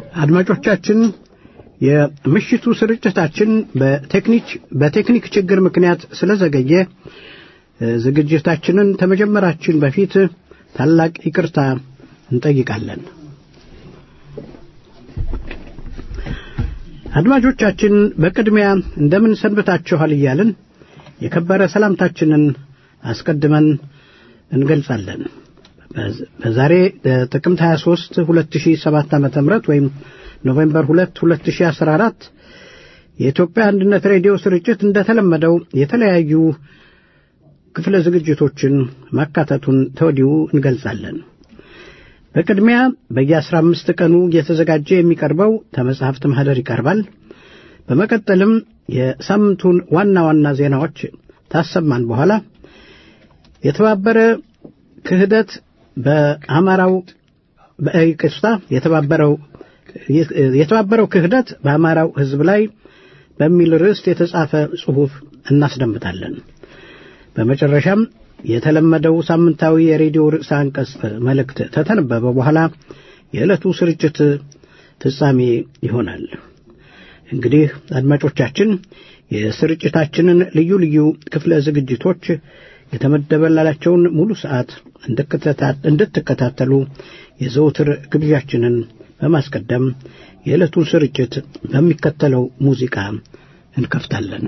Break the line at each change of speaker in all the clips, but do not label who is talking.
አድማጮቻችን የምሽቱ ስርጭታችን በቴክኒክ በቴክኒክ ችግር ምክንያት ስለዘገየ ዝግጅታችንን ከመጀመራችን በፊት ታላቅ ይቅርታ እንጠይቃለን። አድማጮቻችን በቅድሚያ እንደምን ሰንብታችኋል እያልን የከበረ ሰላምታችንን አስቀድመን እንገልጻለን። በዛሬ ጥቅምት 23 2007 ዓ.ም ወይም ኖቬምበር 2 2014 የኢትዮጵያ አንድነት ሬዲዮ ስርጭት እንደተለመደው የተለያዩ ክፍለ ዝግጅቶችን ማካተቱን ተወዲሁ እንገልጻለን። በቅድሚያ በየአስራ አምስት ቀኑ እየተዘጋጀ የሚቀርበው ተመጽሐፍት ማኅደር ይቀርባል። በመቀጠልም የሳምንቱን ዋና ዋና ዜናዎች ታሰማን በኋላ የተባበረ ክህደት በአማራው በይቅርታ የተባበረው የተባበረው ክህደት በአማራው ሕዝብ ላይ በሚል ርዕስ የተጻፈ ጽሑፍ እናስደምጣለን። በመጨረሻም የተለመደው ሳምንታዊ የሬዲዮ ርዕሰ አንቀጽ መልእክት ተተነበበ በኋላ የዕለቱ ስርጭት ፍጻሜ ይሆናል። እንግዲህ አድማጮቻችን የስርጭታችንን ልዩ ልዩ ክፍለ ዝግጅቶች የተመደበላቸውን ሙሉ ሰዓት እንድትከታተሉ የዘውትር ግብዣችንን በማስቀደም የዕለቱን ስርጭት በሚከተለው ሙዚቃ እንከፍታለን።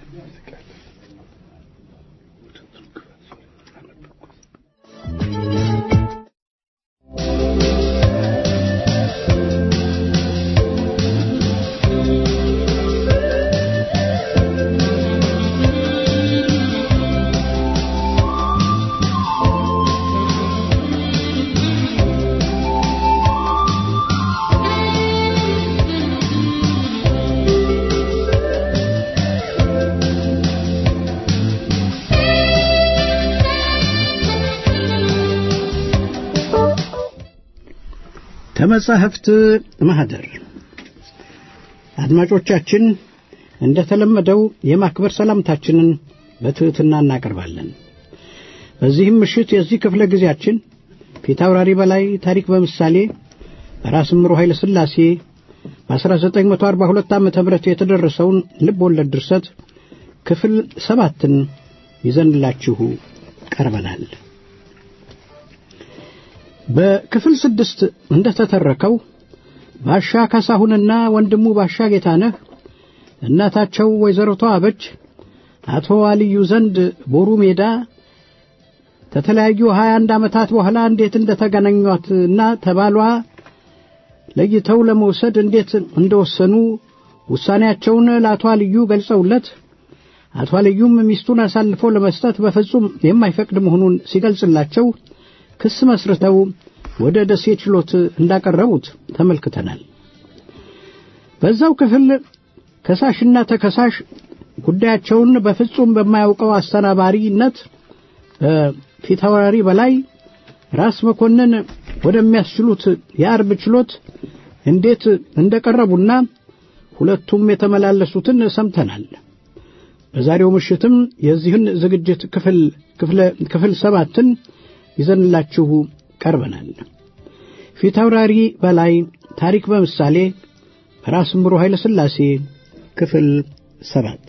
ከመጻሕፍት ማኅደር አድማጮቻችን እንደተለመደው የማክበር ሰላምታችንን በትሕትና እናቀርባለን። በዚህም ምሽት የዚህ ክፍለ ጊዜያችን ፊታውራሪ በላይ ታሪክ በምሳሌ በራስ ምሩ ኃይለ ሥላሴ በ1942 ዓ ም የተደረሰውን ልብ ወለድ ድርሰት ክፍል ሰባትን ይዘንላችሁ ቀርበናል። በክፍል ስድስት እንደተተረከው ባሻ ካሳሁንና ወንድሙ ባሻ ጌታነህ እናታቸው ወይዘሮ ተዋበች አቶ አልዩ ዘንድ ቦሩ ሜዳ ከተለያዩ ሀያ አንድ ዓመታት በኋላ እንዴት እንደተገናኟትና ተባሏ ለይተው ለመውሰድ እንዴት እንደወሰኑ ውሳኔያቸውን ለአቶ አልዩ ገልጸውለት አቶ አልዩም ሚስቱን አሳልፎ ለመስጠት በፍጹም የማይፈቅድ መሆኑን ሲገልጽላቸው ክስ መስርተው ወደ ደሴ ችሎት እንዳቀረቡት ተመልክተናል። በዛው ክፍል ከሳሽና ተከሳሽ ጉዳያቸውን በፍጹም በማያውቀው አስተናባሪነት በፊታውራሪ በላይ ራስ መኮንን ወደሚያስችሉት የአርብ ችሎት እንዴት እንደቀረቡና ሁለቱም የተመላለሱትን ሰምተናል። በዛሬው ምሽትም የዚህን ዝግጅት ክፍል ክፍል ሰባትን ይዘንላችሁ ቀርበናል። ፊታውራሪ በላይ ታሪክ በምሳሌ በራስ ምሩ ኃይለ ሥላሴ ክፍል ሰባት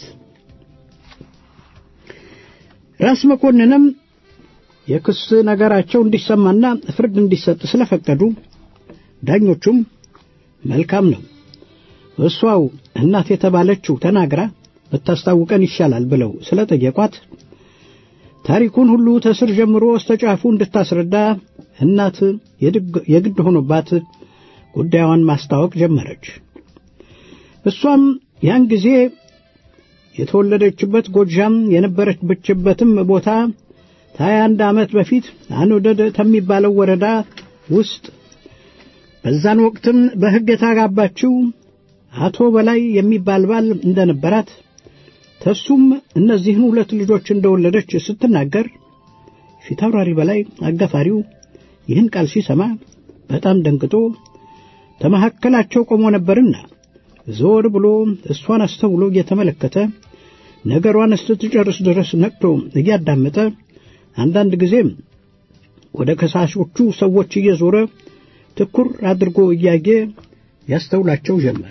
ራስ መኮንንም የክስ ነገራቸው እንዲሰማና ፍርድ እንዲሰጥ ስለፈቀዱ ዳኞቹም መልካም ነው እሷው እናት የተባለችው ተናግራ ብታስታውቀን ይሻላል ብለው ስለጠየቋት ታሪኩን ሁሉ ተስር ጀምሮ እስተ ጫፉ እንድታስረዳ እናት የግድ ሆኖባት ጉዳዩን ማስታወቅ ጀመረች። እሷም ያን ጊዜ የተወለደችበት ጎጃም የነበረችበትም ቦታ ከሀያ አንድ ዓመት በፊት አንወደድ ከሚባለው ወረዳ ውስጥ በዛን ወቅትም በሕግ የተጋባችው አቶ በላይ የሚባል ባል እንደነበራት ተሱም እነዚህን ሁለት ልጆች እንደወለደች ስትናገር ፊታውራሪ በላይ አጋፋሪው ይህን ቃል ሲሰማ በጣም ደንግጦ ተመካከላቸው ቆሞ ነበርና ዞር ብሎ እሷን አስተውሎ እየተመለከተ ነገሯን እስክትጨርስ ድረስ ነቅቶ እያዳመጠ አንዳንድ ጊዜም ወደ ከሳሾቹ ሰዎች እየዞረ ትኩር አድርጎ እያየ ያስተውላቸው ጀመር።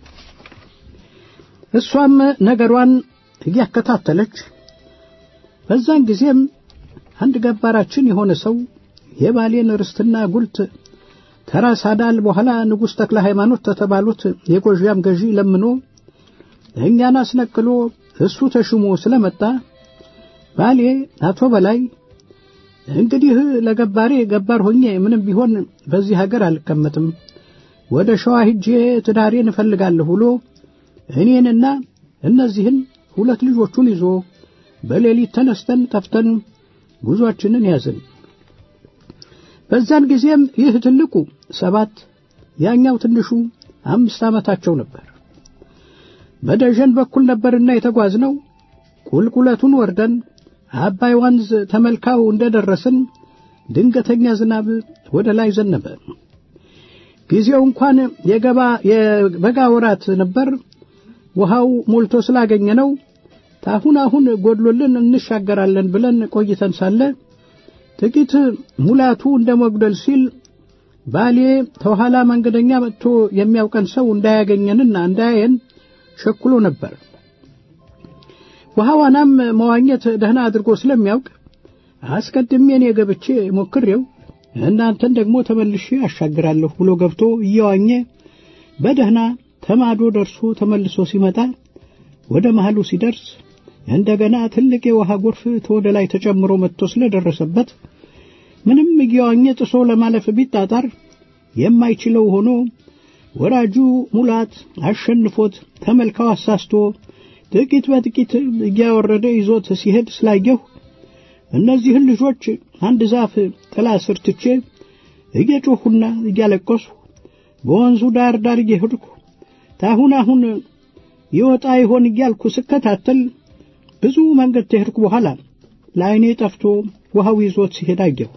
እሷም ነገሯን እያከታተለች በዛን ጊዜም አንድ ገባራችን የሆነ ሰው የባሌን ርስትና ጉልት ከራስ አዳል በኋላ ንጉሥ ተክለ ሃይማኖት ተተባሉት የጎዣም ገዢ ለምኖ እኛን አስነቅሎ እሱ ተሹሞ ስለመጣ ባሌ አቶ በላይ እንግዲህ ለገባሬ ገባር ሆኜ ምንም ቢሆን በዚህ ሀገር አልቀመጥም፣ ወደ ሸዋ ሂጄ ትዳሬን እፈልጋለሁ ብሎ እኔንና እነዚህን ሁለት ልጆቹን ይዞ በሌሊት ተነስተን ጠፍተን ጉዞአችንን ያዝን። በዛን ጊዜም ይህ ትልቁ ሰባት ያኛው ትንሹ አምስት ዓመታቸው ነበር። በደጀን በኩል ነበርና የተጓዝነው ቁልቁለቱን ወርደን አባይ ወንዝ ተመልካው እንደደረስን ድንገተኛ ዝናብ ወደ ላይ ዘነበ። ጊዜው እንኳን የገባ የበጋ ወራት ነበር። ውሃው ሞልቶ ስላገኘነው ታሁን አሁን ጎድሎልን እንሻገራለን ብለን ቆይተን ሳለ ጥቂት ሙላቱ እንደ መጉደል ሲል ባሌ ተኋላ መንገደኛ መጥቶ የሚያውቀን ሰው እንዳያገኘንና እንዳያየን ሸኩሎ ነበር። ውሃ ዋናም መዋኘት ደህና አድርጎ ስለሚያውቅ አስቀድሜ እኔ ገብቼ ሞክሬው እናንተን ደግሞ ተመልሼ አሻግራለሁ ብሎ ገብቶ እየዋኘ በደህና ተማዶ ደርሶ ተመልሶ ሲመጣ ወደ መሃሉ ሲደርስ እንደገና ትልቅ የውሃ ጎርፍ ተወደ ላይ ተጨምሮ መጥቶ ስለደረሰበት ምንም እየዋኘ ጥሶ ለማለፍ ቢጣጣር የማይችለው ሆኖ ወራጁ ሙላት አሸንፎት ተመልካው አሳስቶ ጥቂት በጥቂት እያወረደ ይዞት ሲሄድ ስላየሁ እነዚህን ልጆች አንድ ዛፍ ጥላ ስር ትቼ እየጮኹና እያለቀሱ በወንዙ ዳር ዳር እየሄድኩ ታሁን አሁን ይወጣ ይሆን እያልኩ ስከታተል ብዙ መንገድ ተሄድኩ በኋላ ለዓይኔ ጠፍቶ ውሃው ይዞት ሲሄድ አየሁ።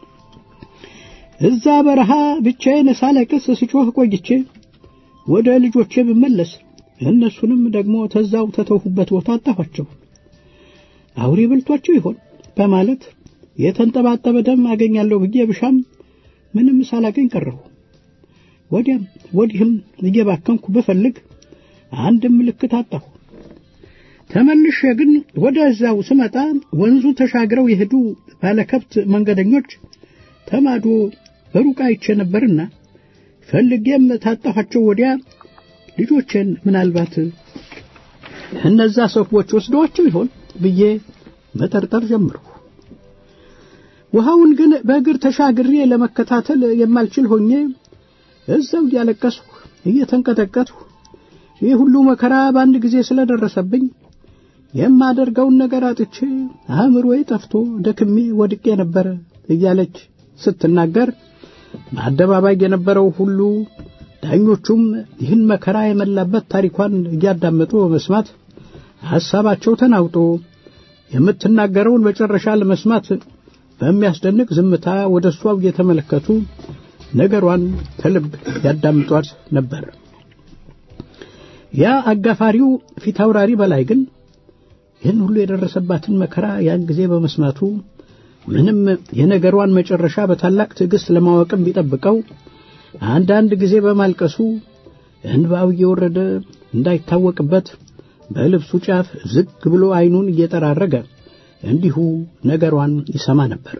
እዛ በረሃ ብቻዬን ሳለቅስ ስጮህ ቆይቼ ወደ ልጆቼ ብመለስ እነሱንም ደግሞ ተዛው ተተውሁበት ቦታ አጣኋቸው። አውሬ በልቷቸው ይሆን በማለት የተንጠባጠበ ደም አገኛለሁ ብዬ ብሻም ምንም ሳላገኝ ቀረሁ። ወዲያም ወዲህም እየባከንኩ ብፈልግ አንድም ምልክት አጣሁ። ተመልሼ ግን ወደዛው ስመጣ ወንዙ ተሻግረው የሄዱ ባለከብት መንገደኞች ተማዶ በሩቅ አይቼ ነበርና ፈልጌም ታጣኋቸው። ወዲያ ልጆቼን ምናልባት እነዛ ሰዎች ወስደዋቸው ይሆን ብዬ መጠርጠር ጀመርሁ። ውሃውን ግን በእግር ተሻግሬ ለመከታተል የማልችል ሆኜ እዛው እያለቀስሁ እየተንቀጠቀጥሁ ይህ ሁሉ መከራ በአንድ ጊዜ ስለደረሰብኝ የማደርገውን ነገር አጥቼ አእምሮዬ ጠፍቶ ደክሜ ወድቄ ነበረ እያለች ስትናገር በአደባባይ የነበረው ሁሉ ዳኞቹም ይህን መከራ የመላበት ታሪኳን እያዳመጡ በመስማት ሐሳባቸው ተናውጦ የምትናገረውን መጨረሻ ለመስማት በሚያስደንቅ ዝምታ ወደ እሷው እየተመለከቱ ነገሯን ከልብ ያዳምጧት ነበር። ያ አጋፋሪው ፊት አውራሪ በላይ ግን ይህን ሁሉ የደረሰባትን መከራ ያን ጊዜ በመስማቱ ምንም የነገሯን መጨረሻ በታላቅ ትዕግሥት ለማወቅም ቢጠብቀው አንዳንድ ጊዜ በማልቀሱ እንባው እየወረደ እንዳይታወቅበት በልብሱ ጫፍ ዝግ ብሎ ዓይኑን እየጠራረገ እንዲሁ ነገሯን ይሰማ ነበር።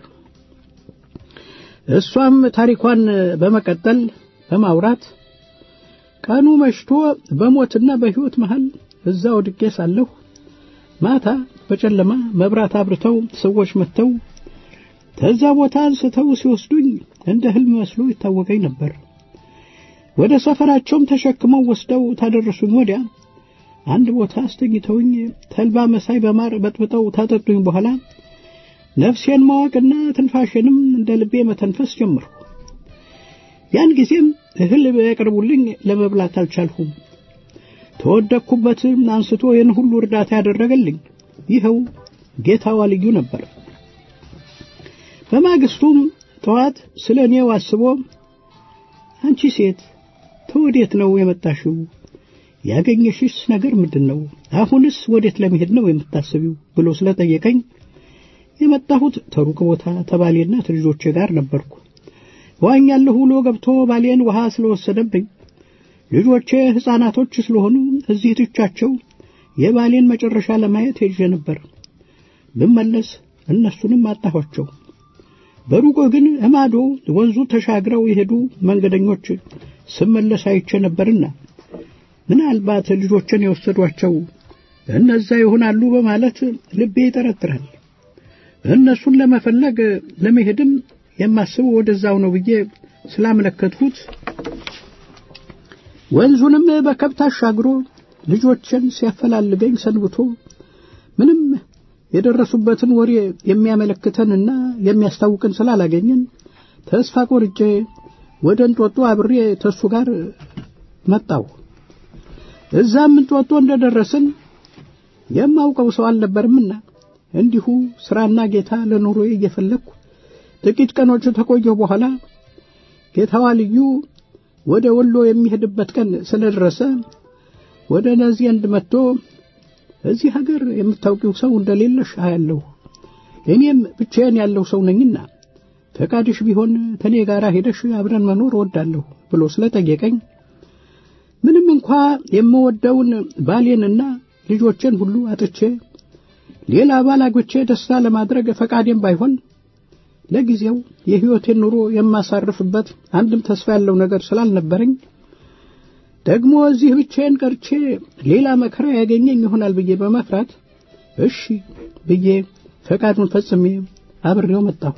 እሷም ታሪኳን በመቀጠል በማውራት ቀኑ መሽቶ በሞትና በሕይወት መሃል እዛ ወድቄ ሳለሁ ማታ በጨለማ መብራት አብርተው ሰዎች መጥተው ከዛ ቦታ አንስተው ሲወስዱኝ እንደ ሕልም መስሎ ይታወቀኝ ነበር። ወደ ሰፈራቸውም ተሸክመው ወስደው ታደረሱኝ ወዲያ አንድ ቦታ አስተኝተውኝ ተልባ መሳይ በማር በጥብጠው ታጠጡኝ። በኋላ ነፍሴን ማወቅና ትንፋሽንም እንደ ልቤ መተንፈስ ጀመርሁ። ያን ጊዜም እህል ያቀርቡልኝ ለመብላት አልቻልሁም። ተወደቅኩበት አንስቶ ይህን ሁሉ እርዳታ ያደረገልኝ ይኸው ጌታዋ ልዩ ነበር። በማግስቱም ጠዋት ስለ እኔው አስቦ አንቺ ሴት ተወዴት ነው የመጣሽው? ያገኘሽስ ነገር ምንድን ነው? አሁንስ ወዴት ለመሄድ ነው የምታስቢው? ብሎ ስለጠየቀኝ የመጣሁት ተሩቅ ቦታ ተባሌና ተልጆቼ ጋር ነበርኩ። ዋኛለሁ ብሎ ገብቶ ባሌን ውሃ ስለወሰደብኝ ልጆቼ ሕፃናቶች ስለሆኑ እዚህ ትቻቸው የባሌን መጨረሻ ለማየት ሄጄ ነበር። ብመለስ እነሱንም አጣኋቸው። በሩቆ ግን እማዶ ወንዙ ተሻግረው የሄዱ መንገደኞች ስመለስ አይቼ ነበርና ምናልባት ልጆችን የወሰዷቸው እነዛ ይሆናሉ በማለት ልቤ ይጠረጥራል። እነሱን ለመፈለግ ለመሄድም የማስበው ወደዛው ነው ብዬ ስላመለከትሁት ወንዙንም በከብት አሻግሮ ልጆችን ሲያፈላልገኝ ሰንብቶ ምንም የደረሱበትን ወሬ የሚያመለክተንና የሚያስታውቅን ስላላገኘን ተስፋ ቆርጬ ወደ እንጦጦ አብሬ ተሱ ጋር መጣሁ። እዛም እንጦጦ እንደደረስን የማውቀው ሰው አልነበርምና እንዲሁ ስራና ጌታ ለኑሮዬ እየፈለግኩ ጥቂት ቀኖች ተቆየሁ። በኋላ ጌታዋ ልዩ ወደ ወሎ የሚሄድበት ቀን ስለደረሰ ወደ እነዚህ እንድ መጥቶ እዚህ ሀገር የምታውቂው ሰው እንደሌለሽ አያለሁ። እኔም ብቻዬን ያለው ሰው ነኝና ፈቃድሽ ቢሆን ከኔ ጋር ሄደሽ አብረን መኖር እወዳለሁ ብሎ ስለጠየቀኝ ምንም እንኳ የምወደውን ባሌንና ልጆቼን ሁሉ አጥቼ ሌላ ባል አግብቼ ደስታ ለማድረግ ፈቃዴም ባይሆን ለጊዜው የሕይወቴን ኑሮ የማሳርፍበት አንድም ተስፋ ያለው ነገር ስላልነበረኝ ደግሞ እዚህ ብቻዬን ቀርቼ ሌላ መከራ ያገኘኝ ይሆናል ብዬ በመፍራት እሺ ብዬ ፈቃዱን ፈጽሜ አብሬው መጣሁ።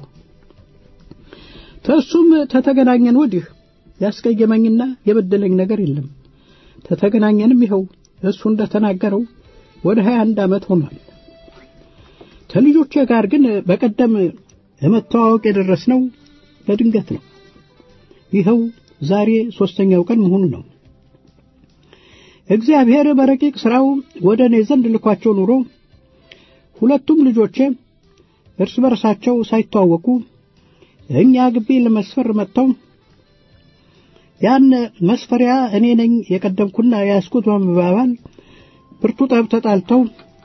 ተሱም ተተገናኘን ወዲህ ያስቀየመኝና የበደለኝ ነገር የለም። ተተገናኘንም ይኸው እሱ እንደተናገረው ወደ ሀያ አንድ ዓመት ሆኗል። ከልጆቼ ጋር ግን በቀደም ለመተዋወቅ የደረስነው በድንገት ነው። ይኸው ዛሬ ሦስተኛው ቀን መሆኑ ነው። እግዚአብሔር በረቂቅ ሥራው ወደ እኔ ዘንድ ልኳቸው ኑሮ ሁለቱም ልጆቼ እርስ በርሳቸው ሳይተዋወቁ እኛ ግቢ ለመስፈር መጥተው ያን መስፈሪያ እኔ ነኝ የቀደምኩና የያዝኩት በመባባል ብርቱ ጠብ ተጣልተው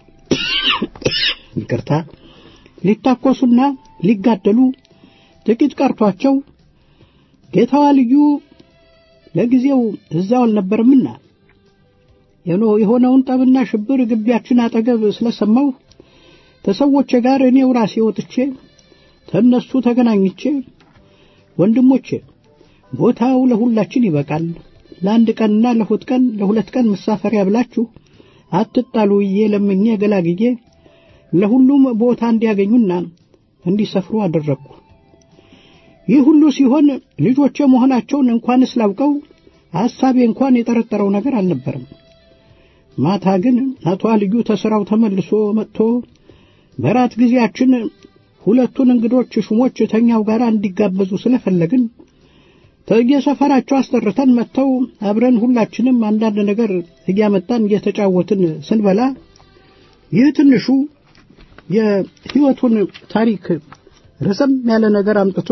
ይቅርታ ሊታኮሱና ሊጋደሉ ጥቂት ቀርቷቸው ጌታዋ ልዩ ለጊዜው እዛው አልነበርምና የሆነውን ጠብና ሽብር ግቢያችን አጠገብ ስለሰማሁ ተሰዎቼ ጋር እኔው ራሴ ወጥቼ ተነሱ ተገናኝቼ ወንድሞቼ ቦታው ለሁላችን ይበቃል፣ ለአንድ ቀንና ለሁለት ቀን ለሁለት ቀን መሳፈሪያ ብላችሁ አትጣሉ ብዬ ለምኜ ገላግዬ ለሁሉም ቦታ እንዲያገኙና እንዲሰፍሩ አደረግኩ። ይህ ሁሉ ሲሆን ልጆቼ መሆናቸውን እንኳን ስላውቀው ሐሳቤ እንኳን የጠረጠረው ነገር አልነበረም። ማታ ግን አቶ ልዩ ተሥራው ተመልሶ መጥቶ በራት ጊዜያችን ሁለቱን እንግዶች ሹሞች ተኛው ጋር እንዲጋበዙ ስለፈለግን ከየሰፈራቸው አስጠርተን መጥተው አብረን ሁላችንም አንዳንድ ነገር እያመጣን እየተጫወትን ስንበላ ይህ ትንሹ የሕይወቱን ታሪክ ረዘም ያለ ነገር አምጥቶ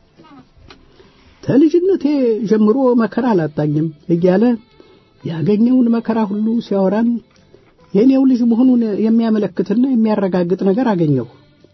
ከልጅነቴ ጀምሮ መከራ አላጣኝም እያለ ያገኘውን መከራ ሁሉ ሲያወራን የእኔው ልጅ መሆኑን የሚያመለክትና የሚያረጋግጥ ነገር አገኘሁ።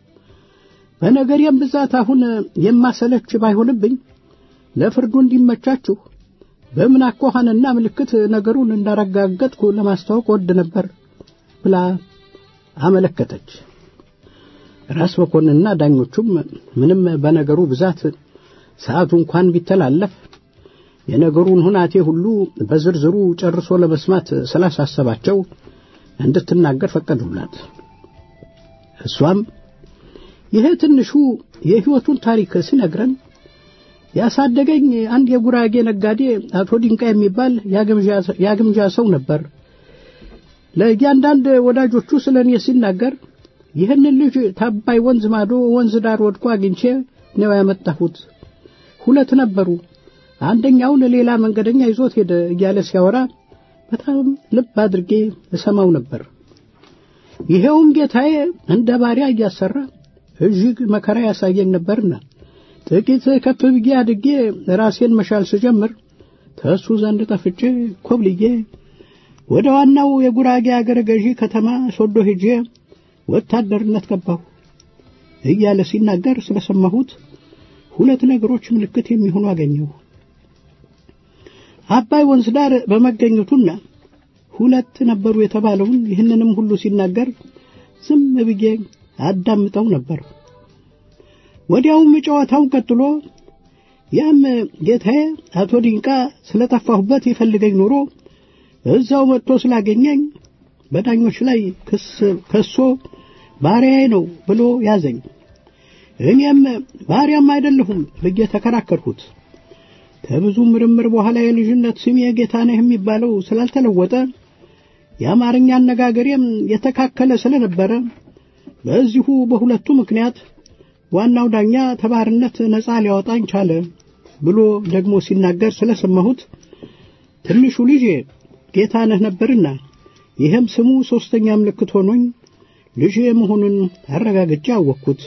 በነገሬም ብዛት አሁን የማሰለች ባይሆንብኝ ለፍርዱ እንዲመቻችሁ በምን አኳኋንና ምልክት ነገሩን እንዳረጋገጥኩ ለማስታወቅ ወድ ነበር ብላ አመለከተች። ራስ መኮንንና ዳኞቹም ምንም በነገሩ ብዛት ሰዓቱ እንኳን ቢተላለፍ የነገሩን ሁናቴ ሁሉ በዝርዝሩ ጨርሶ ለመስማት ስላሳሰባቸው እንድትናገር ፈቀዱላት። እሷም ይሄ ትንሹ የሕይወቱን ታሪክ ሲነግረን ያሳደገኝ አንድ የጉራጌ ነጋዴ አቶ ድንቃ የሚባል ያግምጃ ሰው ነበር። ለእያንዳንድ ወዳጆቹ ስለ እኔ ሲናገር ይህንን ልጅ ታባይ ወንዝ ማዶ ወንዝ ዳር ወድቆ አግኝቼ ነው ያመጣሁት። ሁለት ነበሩ። አንደኛውን ሌላ መንገደኛ ይዞት ሄደ እያለ ሲያወራ በጣም ልብ አድርጌ እሰማው ነበር። ይሄውም ጌታዬ እንደ ባሪያ እያሰራ እጅግ መከራ ያሳየኝ ነበርና ጥቂት ከፍ ብዬ አድጌ ራሴን መሻል ስጀምር ከእሱ ዘንድ ጠፍቼ ኮብልዬ ወደ ዋናው የጉራጌ አገረ ገዢ ከተማ ሶዶ ሄጄ ወታደርነት ገባሁ እያለ ሲናገር ስለሰማሁት ሁለት ነገሮች ምልክት የሚሆኑ አገኘሁ። አባይ ወንዝ ዳር በመገኘቱና ሁለት ነበሩ የተባለውን ይህንንም ሁሉ ሲናገር ዝም ብዬ አዳምጠው ነበር። ወዲያውም ጨዋታውን ቀጥሎ ያም ጌታዬ አቶ ዲንቃ ስለጠፋሁበት ይፈልገኝ ኖሮ እዛው መጥቶ ስላገኘኝ በዳኞች ላይ ክስ ከሶ ባሪያዬ ነው ብሎ ያዘኝ። እኔም ባሪያም አይደለሁም ብዬ ተከራከርኩት። ከብዙ ምርምር በኋላ የልጅነት ስሜ ጌታነህ የሚባለው ስላልተለወጠ የአማርኛ አነጋገሬም የተካከለ ስለነበረ በዚሁ በሁለቱ ምክንያት ዋናው ዳኛ ተባርነት ነፃ ሊያወጣኝ ቻለ ብሎ ደግሞ ሲናገር ስለሰማሁት ትንሹ ልጄ ጌታነህ ነበርና ይህም ስሙ ሦስተኛ ምልክት ሆኖኝ ልጄ መሆኑን አረጋግጬ አወቅኩት።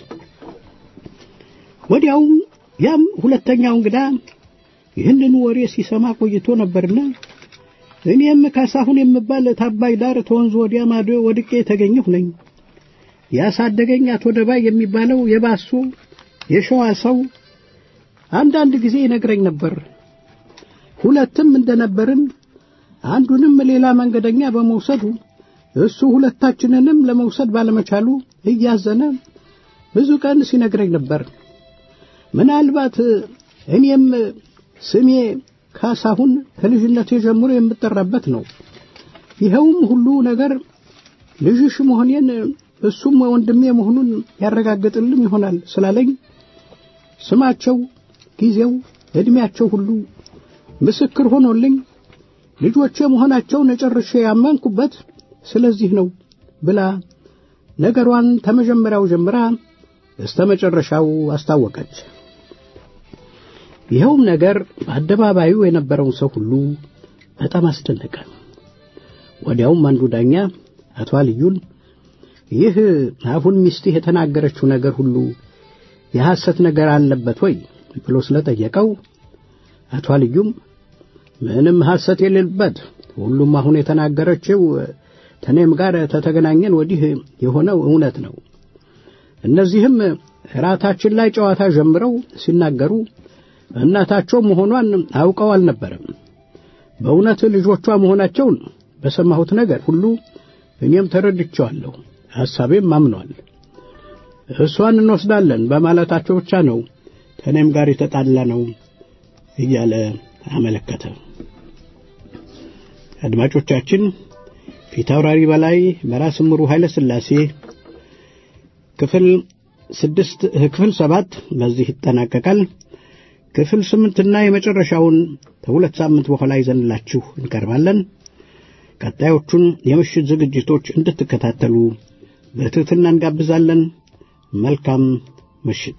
ወዲያውም ያም ሁለተኛው እንግዳ ይህንን ወሬ ሲሰማ ቆይቶ ነበርና እኔም ካሳሁን የምባል ታባይ ዳር ተወንዝ ወዲያ ማዶ ወድቄ የተገኘሁ ነኝ። ያሳደገኝ አቶ ደባይ የሚባለው የባሱ የሸዋ ሰው አንዳንድ ጊዜ ይነግረኝ ነበር። ሁለትም እንደነበርን አንዱንም ሌላ መንገደኛ በመውሰዱ እሱ ሁለታችንንም ለመውሰድ ባለመቻሉ እያዘነ ብዙ ቀን ሲነግረኝ ነበር። ምናልባት እኔም ስሜ ካሳሁን ከልጅነቴ ጀምሮ የምጠራበት ነው። ይኸውም ሁሉ ነገር ልጅሽ መሆኔን እሱም ወንድሜ መሆኑን ያረጋግጥልም ይሆናል ስላለኝ ስማቸው፣ ጊዜው፣ ዕድሜያቸው ሁሉ ምስክር ሆኖልኝ ልጆቼ መሆናቸውን ጨርሼ ያመንኩበት ስለዚህ ነው ብላ ነገሯን ከመጀመሪያው ጀምራ እስተ መጨረሻው አስታወቀች። ይኸውም ነገር በአደባባዩ የነበረውን ሰው ሁሉ በጣም አስደነቀ። ወዲያውም አንዱ ዳኛ አቶ አልዩን ይህ አሁን ሚስትህ የተናገረችው ነገር ሁሉ የሐሰት ነገር አለበት ወይ ብሎ ስለጠየቀው አቶ አልዩም ምንም ሐሰት የሌለበት ሁሉም አሁን የተናገረችው ተኔም ጋር ተተገናኘን ወዲህ የሆነው እውነት ነው። እነዚህም ራታችን ላይ ጨዋታ ጀምረው ሲናገሩ እናታቸው መሆኗን አውቀው አልነበረም። በእውነት ልጆቿ መሆናቸውን በሰማሁት ነገር ሁሉ እኔም ተረድቼዋለሁ፣ ሐሳቤም አምኗል። እሷን እንወስዳለን በማለታቸው ብቻ ነው ከእኔም ጋር የተጣላ ነው እያለ አመለከተ። አድማጮቻችን ፊታውራሪ በላይ በራስ ምሩ ኃይለ ሥላሴ ክፍል ስድስት ክፍል ሰባት በዚህ ይጠናቀቃል። ክፍል ስምንትና የመጨረሻውን ከሁለት ሳምንት በኋላ ይዘንላችሁ እንቀርባለን። ቀጣዮቹን የምሽት ዝግጅቶች እንድትከታተሉ በትሕትና እንጋብዛለን። መልካም ምሽት።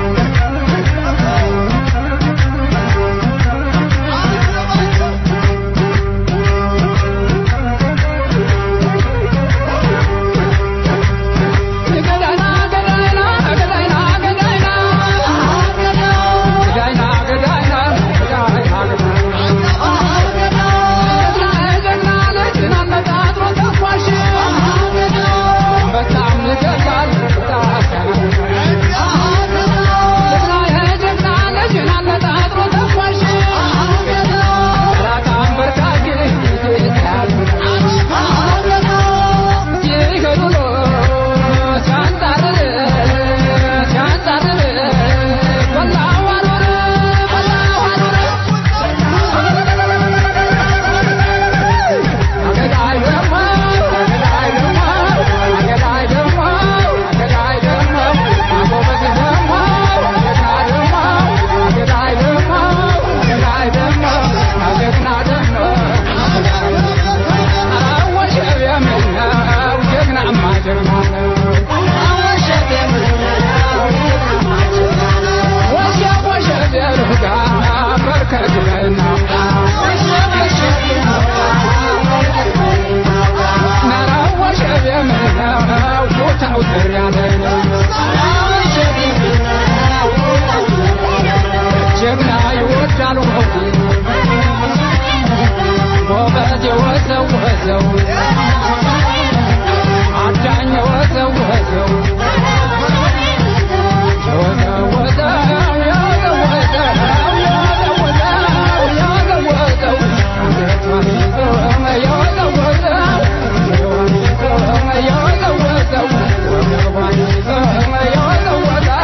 Oh, ጀግና ይወዳል ጎበዝ የወዘው ወዘው አዳኝ የወዘው ወዘው የወዘው ወዘው የወዘው ወዘው የወዘው ወዘው የወዘው ወዘው የወዘው ወዘው የወዘው ወዘው የወዘው ወዘው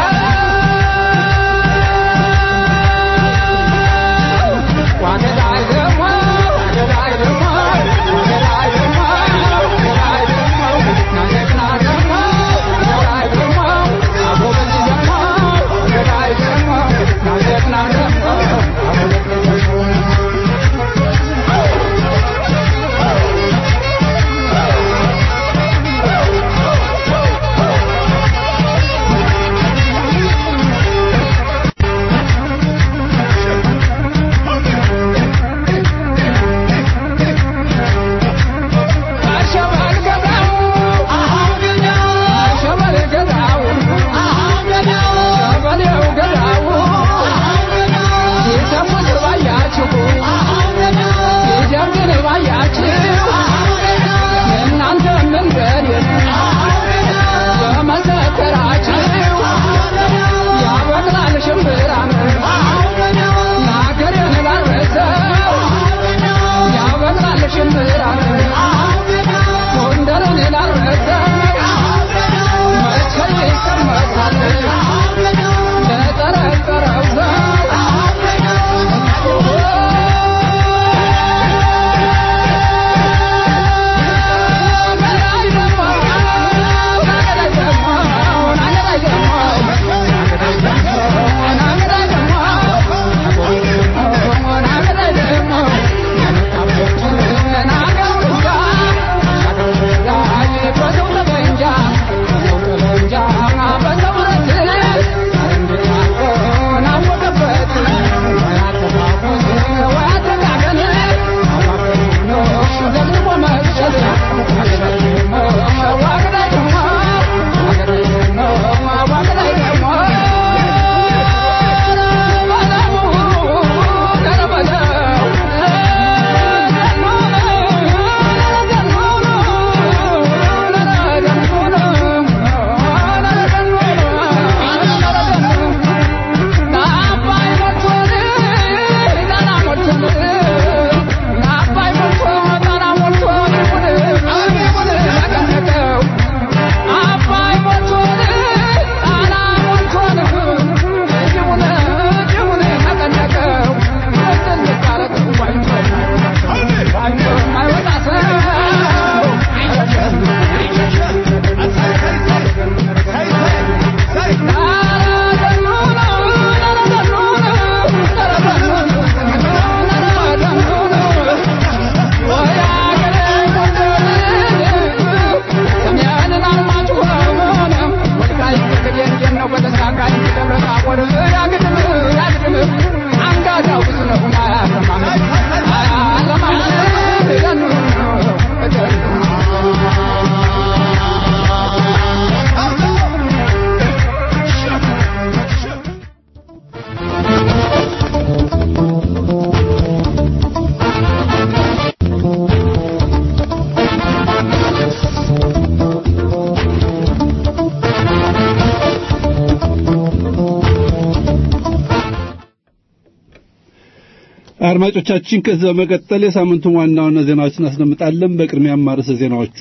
አድማጮቻችን ከዚህ በመቀጠል የሳምንቱን ዋና ዋና ዜናዎችን እናስደምጣለን። በቅድሚያም ርዕሰ ዜናዎቹ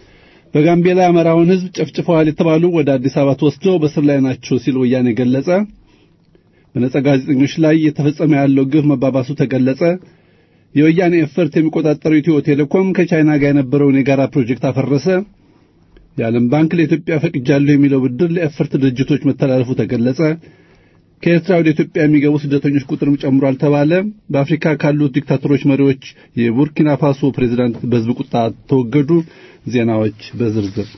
በጋምቤላ የአማራውን ሕዝብ ጨፍጭፈዋል የተባሉ ወደ አዲስ አበባ ተወስደው በስር ላይ ናቸው ሲል ወያኔ ገለጸ። በነጻ ጋዜጠኞች ላይ እየተፈጸመ ያለው ግፍ መባባሱ ተገለጸ። የወያኔ ኤፈርት የሚቆጣጠረው ኢትዮ ቴሌኮም ከቻይና ጋር የነበረውን የጋራ ፕሮጀክት አፈረሰ። የዓለም ባንክ ለኢትዮጵያ ፈቅጃለሁ የሚለው ብድር ለኤፈርት ድርጅቶች መተላለፉ ተገለጸ። ከኤርትራ ወደ ኢትዮጵያ የሚገቡ ስደተኞች ቁጥርም ጨምሯል ተባለ። በአፍሪካ ካሉት ዲክታተሮች መሪዎች የቡርኪና ፋሶ ፕሬዝዳንት በሕዝብ ቁጣ ተወገዱ። ዜናዎች በዝርዝር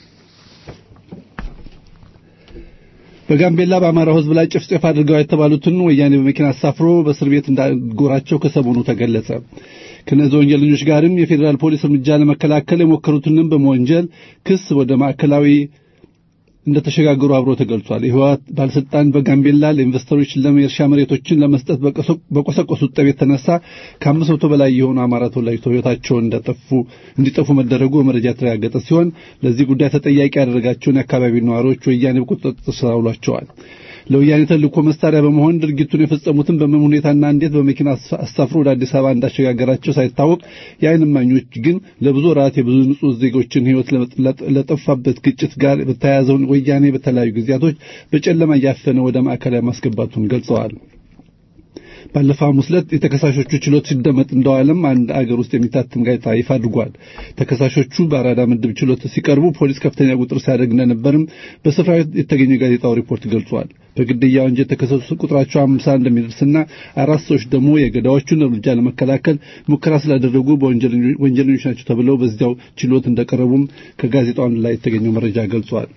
በጋምቤላ በአማራው ሕዝብ ላይ ጭፍጨፍ አድርገው የተባሉትን ወያኔ በመኪና አሳፍሮ በእስር ቤት እንዳጎራቸው ከሰሞኑ ተገለጸ። ከነዚህ ወንጀለኞች ጋርም የፌዴራል ፖሊስ እርምጃ ለመከላከል የሞከሩትንም በመወንጀል ክስ ወደ ማዕከላዊ እንደተሸጋገሩ አብሮ ተገልጿል። የህወሓት ባለስልጣን በጋምቤላ ለኢንቨስተሮች ለም የእርሻ መሬቶችን ለመስጠት በቆሰቆሱት ጠብ የተነሳ ከአምስት መቶ በላይ የሆኑ አማራ ተወላጆች ህይወታቸውን እንደጠፉ እንዲጠፉ መደረጉ በመረጃ የተረጋገጠ ሲሆን ለዚህ ጉዳይ ተጠያቂ ያደረጋቸውን የአካባቢው ነዋሪዎች ወያኔ በቁጥጥር ስር አውሏቸዋል። ለወያኔ ተልእኮ መሳሪያ በመሆን ድርጊቱን የፈጸሙትን በምን ሁኔታና እንዴት በመኪና አሳፍሮ ወደ አዲስ አበባ እንዳሸጋገራቸው ሳይታወቅ የዓይን እማኞች ግን ለብዙ ወራት የብዙ ንጹህ ዜጎችን ህይወት ለጠፋበት ግጭት ጋር በተያያዘውን ወያኔ በተለያዩ ጊዜያቶች በጨለማ እያፈነ ወደ ማዕከላዊ ማስገባቱን ገልጸዋል። ባለፈው ሐሙስ ዕለት የተከሳሾቹ ችሎት ሲደመጥ እንደዋለም አንድ አገር ውስጥ የሚታተም ጋዜጣ ይፋ አድርጓል። ተከሳሾቹ በአራዳ ምድብ ችሎት ሲቀርቡ ፖሊስ ከፍተኛ ቁጥር ሲያደርግ እንደነበርም በስፍራው የተገኘ ጋዜጣው ሪፖርት ገልጿል። በግድያ ወንጀል የተከሰሱ ቁጥራቸው አምሳ እንደሚደርስና አራት ሰዎች ደግሞ የገዳዮቹን እርምጃ ለመከላከል ሙከራ ስላደረጉ በወንጀለኞች ናቸው ተብለው በዚያው ችሎት እንደቀረቡም ከጋዜጣው አንድ ላይ የተገኘው መረጃ ገልጿል።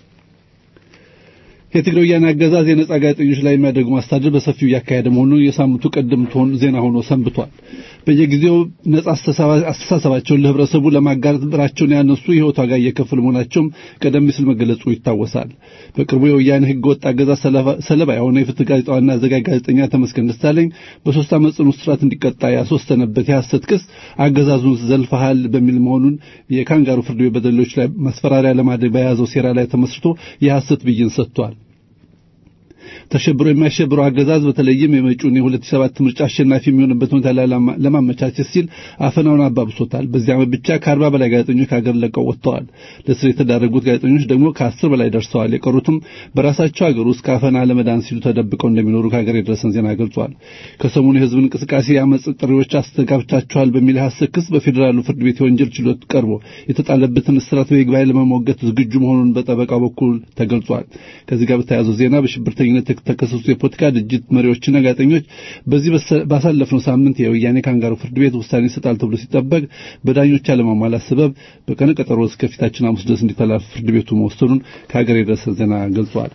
የትግራይ ወያኔ አገዛዝ የነጻ ጋዜጠኞች ላይ የሚያደርጉ ማስተዳደር በሰፊው እያካሄደ መሆኑን የሳምንቱ ቀደምት ዜና ሆኖ ሰንብቷል። በየጊዜው ነጻ አስተሳሰባቸውን ለህብረተሰቡ ለማጋራት ብራቸውን ያነሱ የህይወት ዋጋ እየከፈሉ መሆናቸውም ቀደም ሲል መገለጹ ይታወሳል። በቅርቡ የወያኔ ህገ ወጥ አገዛዝ ሰለባ የሆነ የፍትህ ጋዜጣ ዋና አዘጋጅ ጋዜጠኛ ተመስገን ደሳለኝ በሶስት ዓመት ጽኑ እስራት እንዲቀጣ ያስወሰነበት የሐሰት ክስ አገዛዙን ዘልፈሃል በሚል መሆኑን የካንጋሩ ፍርድ ቤት በደሎች ላይ ማስፈራሪያ ለማድረግ በያዘው ሴራ ላይ ተመስርቶ የሐሰት ብይን ሰጥቷል። ተሸብሮ የሚያሸብረው አገዛዝ በተለይም የመጪውን የ2007 ምርጫ አሸናፊ የሚሆንበት ሁኔታ ለማመቻቸት ሲል አፈናውን አባብሶታል። በዚህ ዓመት ብቻ ከአርባ በላይ ጋዜጠኞች ከሀገር ለቀው ወጥተዋል። ለስር የተዳረጉት ጋዜጠኞች ደግሞ ከአስር በላይ ደርሰዋል። የቀሩትም በራሳቸው ሀገር ውስጥ ከአፈና ለመዳን ሲሉ ተደብቀው እንደሚኖሩ ከሀገር የደረሰን ዜና ገልጿል። ከሰሞኑ የህዝብ እንቅስቃሴ የአመፅ ጥሪዎች አስተጋብታቸዋል በሚል ሐሰት ክስ በፌዴራሉ ፍርድ ቤት የወንጀል ችሎት ቀርቦ የተጣለበትን እስራት በይግባኝ ለመሞገት ዝግጁ መሆኑን በጠበቃው በኩል ተገልጿል። ከዚህ ጋር በተያያዘው ዜና በሽብርተኝነት የተከሰሱ የፖለቲካ ድርጅት መሪዎችና ጋዜጠኞች በዚህ ባሳለፍነው ሳምንት የወያኔ ካንጋሩ ፍርድ ቤት ውሳኔ ይሰጣል ተብሎ ሲጠበቅ በዳኞች አለማሟላት ሰበብ በቀነ ቀጠሮ እስከፊታችን ሐሙስ ድረስ እንዲተላለፍ ፍርድ ቤቱ መወሰኑን ከሀገር የደረሰ ዜና ገልጿል።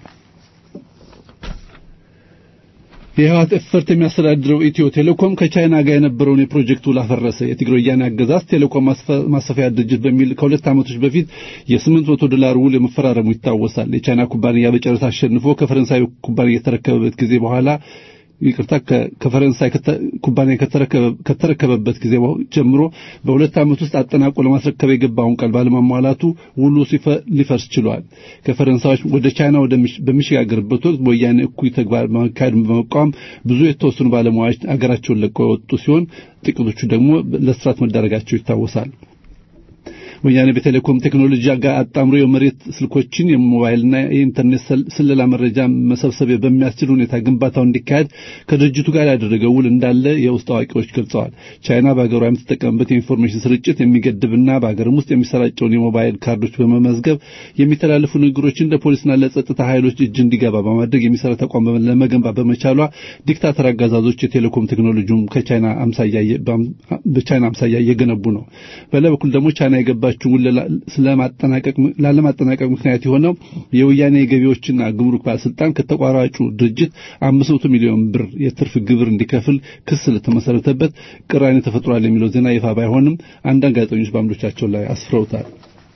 የህወሓት ኤፈርት የሚያስተዳድረው ኢትዮ ቴሌኮም ከቻይና ጋር የነበረውን የፕሮጀክት ውል አፈረሰ። የትግራይ ወያኔ አገዛዝ ቴሌኮም ማስፋፊያ ድርጅት በሚል ከሁለት ዓመቶች በፊት የስምንት መቶ ዶላር ውል የመፈራረሙ ይታወሳል። የቻይና ኩባንያ በጨረታ አሸንፎ ከፈረንሳይ ኩባንያ የተረከበበት ጊዜ በኋላ ይቅርታ ከፈረንሳይ ኩባንያ ከተረከበበት ጊዜ ጀምሮ በሁለት ዓመት ውስጥ አጠናቆ ለማስረከብ የገባውን ቃል ባለማሟላቱ ውሉ ሊፈርስ ችሏል። ከፈረንሳዮች ወደ ቻይና በሚሸጋገርበት ወቅት በወያኔ እኩይ ተግባር ማካሄድን በመቃወም ብዙ የተወሰኑ ባለሙያዎች አገራቸውን ለቀው የወጡ ሲሆን ጥቂቶቹ ደግሞ ለስራት መዳረጋቸው ይታወሳል። ወያኔ በቴሌኮም ቴክኖሎጂ ጋር አጣምሮ የመሬት ስልኮችን የሞባይልና የኢንተርኔት ስለላ መረጃ መሰብሰብ በሚያስችል ሁኔታ ግንባታው እንዲካሄድ ከድርጅቱ ጋር ያደረገው ውል እንዳለ የውስጥ አዋቂዎች ገልጸዋል። ቻይና በሀገሯ የምትጠቀምበት የኢንፎርሜሽን ስርጭት የሚገድብና በሀገርም ውስጥ የሚሰራጨውን የሞባይል ካርዶች በመመዝገብ የሚተላለፉ ንግግሮችን ለፖሊስና ለጸጥታ ኃይሎች እጅ እንዲገባ በማድረግ የሚሰራ ተቋም ለመገንባት በመቻሏ ዲክታተር አገዛዞች የቴሌኮም ቴክኖሎጂውም ከቻይና አምሳያ በቻይና አምሳያ እየገነቡ ነው። በሌላ በኩል ደግሞ ቻይና የገባ ያለባቸውን ስለማጠናቀቅ ላለማጠናቀቅ ምክንያት የሆነው የወያኔ የገቢዎችና ግምሩክ ባለስልጣን ከተቋራጩ ድርጅት 500 ሚሊዮን ብር የትርፍ ግብር እንዲከፍል ክስ ስለተመሰረተበት ቅራኔ ተፈጥሯል የሚለው ዜና ይፋ ባይሆንም አንዳንድ ጋዜጠኞች በአምዶቻቸው ላይ አስፍረውታል።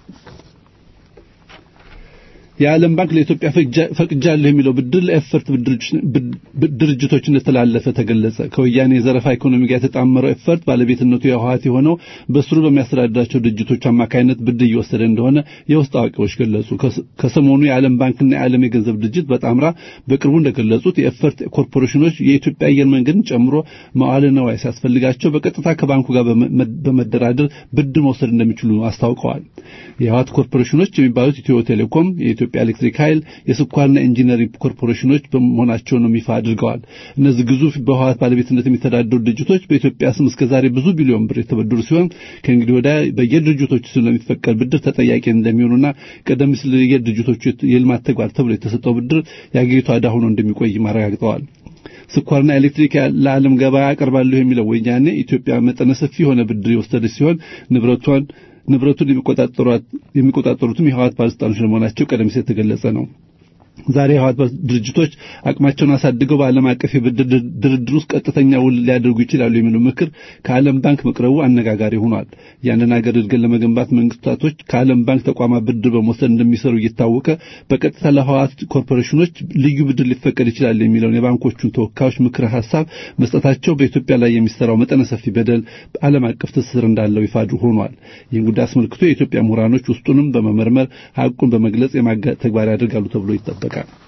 የዓለም ባንክ ለኢትዮጵያ ፈቅጃለሁ የሚለው ብድር ለኤፈርት ድርጅቶች እንደተላለፈ ተገለጸ። ከወያኔ የዘረፋ ኢኮኖሚ ጋር የተጣመረው ኤፈርት ባለቤትነቱ የህወሓት የሆነው በስሩ በሚያስተዳድራቸው ድርጅቶች አማካይነት ብድር እየወሰደ እንደሆነ የውስጥ አዋቂዎች ገለጹ። ከሰሞኑ የዓለም ባንክና የዓለም የገንዘብ ድርጅት በጣምራ በቅርቡ እንደገለጹት የኤፈርት ኮርፖሬሽኖች የኢትዮጵያ አየር መንገድን ጨምሮ መዋዕለ ነዋይ ሲያስፈልጋቸው በቀጥታ ከባንኩ ጋር በመደራደር ብድር መውሰድ እንደሚችሉ አስታውቀዋል። የህወሓት ኮርፖሬሽኖች የሚባሉት ኢትዮ ቴሌኮም የኢትዮጵያ ኤሌክትሪክ ኃይል የስኳርና ኢንጂነሪንግ ኮርፖሬሽኖች በመሆናቸውንም ይፋ አድርገዋል። እነዚህ ግዙፍ በህወሓት ባለቤትነት የሚተዳደሩ ድርጅቶች በኢትዮጵያ ስም እስከዛሬ ብዙ ቢሊዮን ብር የተበደሩ ሲሆን ከእንግዲህ ወዲያ በየድርጅቶቹ ስም ለሚፈቀድ ብድር ተጠያቂ እንደሚሆኑና ቀደም ሲል የድርጅቶቹ የልማት ተግባር ተብሎ የተሰጠው ብድር የአገሪቷ ዕዳ ሆኖ እንደሚቆይ አረጋግጠዋል። ስኳርና ኤሌክትሪክ ለዓለም ገበያ አቀርባለሁ የሚለው ወያኔ ኢትዮጵያ መጠነ ሰፊ የሆነ ብድር የወሰደች ሲሆን ንብረቷን ንብረቱን የሚቆጣጠሩትም የህወሓት ባለስልጣኖች ለመሆናቸው ቀደም ሲል የተገለጸ ነው። ዛሬ የህወሓት ድርጅቶች አቅማቸውን አሳድገው በዓለም አቀፍ የብድር ድርድር ውስጥ ቀጥተኛ ውል ሊያደርጉ ይችላሉ የሚለው ምክር ከዓለም ባንክ መቅረቡ አነጋጋሪ ሆኗል። ያንን ሀገር እድገት ለመገንባት መንግስታቶች ከዓለም ባንክ ተቋማት ብድር በመውሰድ እንደሚሰሩ እየታወቀ በቀጥታ ለህወሓት ኮርፖሬሽኖች ልዩ ብድር ሊፈቀድ ይችላል የሚለውን የባንኮቹን ተወካዮች ምክረ ሀሳብ መስጠታቸው በኢትዮጵያ ላይ የሚሰራው መጠነ ሰፊ በደል ዓለም አቀፍ ትስስር እንዳለው ይፋ ሆኗል። ይህን ጉዳይ አስመልክቶ የኢትዮጵያ ምሁራኖች ውስጡንም በመመርመር ሀቁን በመግለጽ የማጋለጥ ተግባር ያደርጋሉ ተብሎ ይጠበቃል።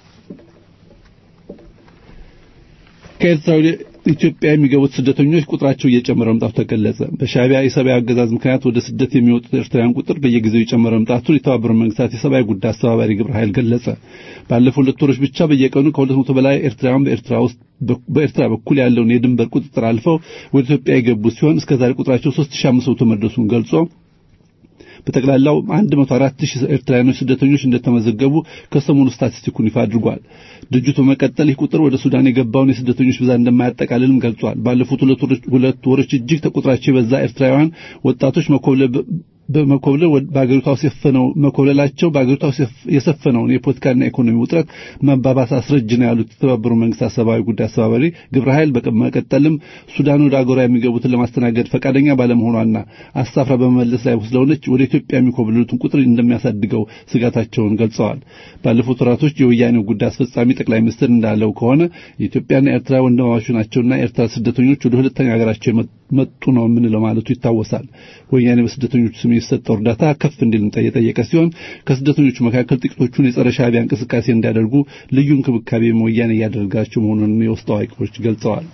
ከኤርትራ ወደ ኢትዮጵያ የሚገቡት ስደተኞች ቁጥራቸው እየጨመረ መምጣቱ ተገለጸ። በሻዕቢያ የሰብአዊ አገዛዝ ምክንያት ወደ ስደት የሚወጡት ኤርትራውያን ቁጥር በየጊዜው የጨመረ መምጣቱን የተባበሩት መንግስታት የሰብአዊ ጉዳይ አስተባባሪ ግብረ ኃይል ገለጸ። ባለፉት ሁለት ወሮች ብቻ በየቀኑ ከሁለት መቶ በላይ ኤርትራውያን በኤርትራ ውስጥ በኤርትራ በኩል ያለውን የድንበር ቁጥጥር አልፈው ወደ ኢትዮጵያ የገቡ ሲሆን እስከዛሬ ቁጥራቸው 3500 መድረሱን ገልጾ በጠቅላላው 104 ሺህ ኤርትራውያኖች ስደተኞች እንደተመዘገቡ ከሰሞኑ ስታቲስቲኩን ይፋ አድርጓል። ድርጅቱ በመቀጠል ይህ ቁጥር ወደ ሱዳን የገባውን የስደተኞች ብዛት እንደማያጠቃልልም ገልጿል። ባለፉት ሁለት ወሮች እጅግ ተቆጥራቸው የበዛ ኤርትራውያን ወጣቶች መኮብለል በመኮብለል በአገሪቷ ውስጥ የሰፈነው መኮብለላቸው በአገሪቷ ውስጥ የሰፈነውን የፖለቲካና ኢኮኖሚ ውጥረት መባባስ አስረጅ ነው ያሉት የተባበሩት መንግስታት ሰብአዊ ጉዳይ አስተባባሪ ግብረ ኃይል በመቀጠልም ሱዳን ወደ አገሯ የሚገቡትን ለማስተናገድ ፈቃደኛ ባለመሆኗና አሳፍራ በመመለስ ላይ ስለሆነች ወደ ኢትዮጵያ የሚኮብልሉትን ቁጥር እንደሚያሳድገው ስጋታቸውን ገልጸዋል። ባለፉት ወራቶች የወያኔው ጉዳይ አስፈጻሚ ጠቅላይ ሚኒስትር እንዳለው ከሆነ የኢትዮጵያና ኤርትራ ወንድማማቾች ናቸውና ኤርትራ ስደተኞች ወደ ሁለተኛ ሀገራቸው መጡ ነው የምንለው ማለቱ ይታወሳል። ወያኔ በስደተኞቹ ስም የተሰጠው እርዳታ ከፍ እንዲል የጠየቀ ሲሆን ከስደተኞቹ መካከል ጥቂቶቹን የጸረ ሻዕቢያ እንቅስቃሴ እንዲያደርጉ ልዩ እንክብካቤ ወያኔ እያደረጋቸው መሆኑን የውስጥ አዋቂዎች ገልጸዋል።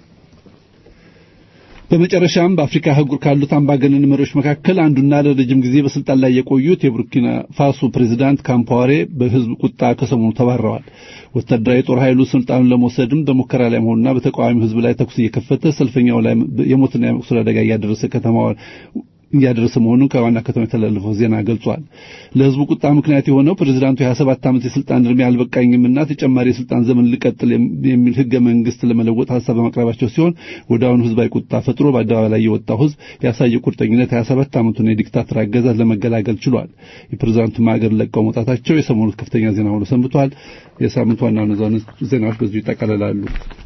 በመጨረሻም በአፍሪካ አህጉር ካሉት አምባገነን መሪዎች መካከል አንዱና ለረጅም ጊዜ በስልጣን ላይ የቆዩት የቡርኪና ፋሶ ፕሬዚዳንት ካምፓወሬ በህዝብ ቁጣ ከሰሞኑ ተባረዋል። ወታደራዊ ጦር ኃይሉ ስልጣኑን ለመውሰድም በሙከራ ላይ መሆኑና በተቃዋሚው ህዝብ ላይ ተኩስ እየከፈተ ሰልፈኛው ላይ የሞትና የመቁሰል አደጋ እያደረሰ ከተማዋን እያደረሰ መሆኑን ከዋና ከተማ የተላለፈው ዜና ገልጿል። ለህዝቡ ቁጣ ምክንያት የሆነው ፕሬዚዳንቱ የ27 ዓመት የስልጣን እድሜ አልበቃኝምና ተጨማሪ የስልጣን ዘመን ልቀጥል የሚል ህገ መንግስት ለመለወጥ ሀሳብ በማቅረባቸው ሲሆን ወዲያውኑ ህዝባዊ ቁጣ ፈጥሮ በአደባባይ ላይ የወጣው ህዝብ ያሳየ ቁርጠኝነት 27 ዓመቱን የዲክታተር አገዛዝ ለመገላገል ችሏል። የፕሬዚዳንቱ ሀገር ለቀው መውጣታቸው የሰሞኑ ከፍተኛ ዜና ሆኖ ሰንብቷል። የሳምንቱ ዋና ዋና ዜናዎች በዚሁ ይጠቃልላሉ።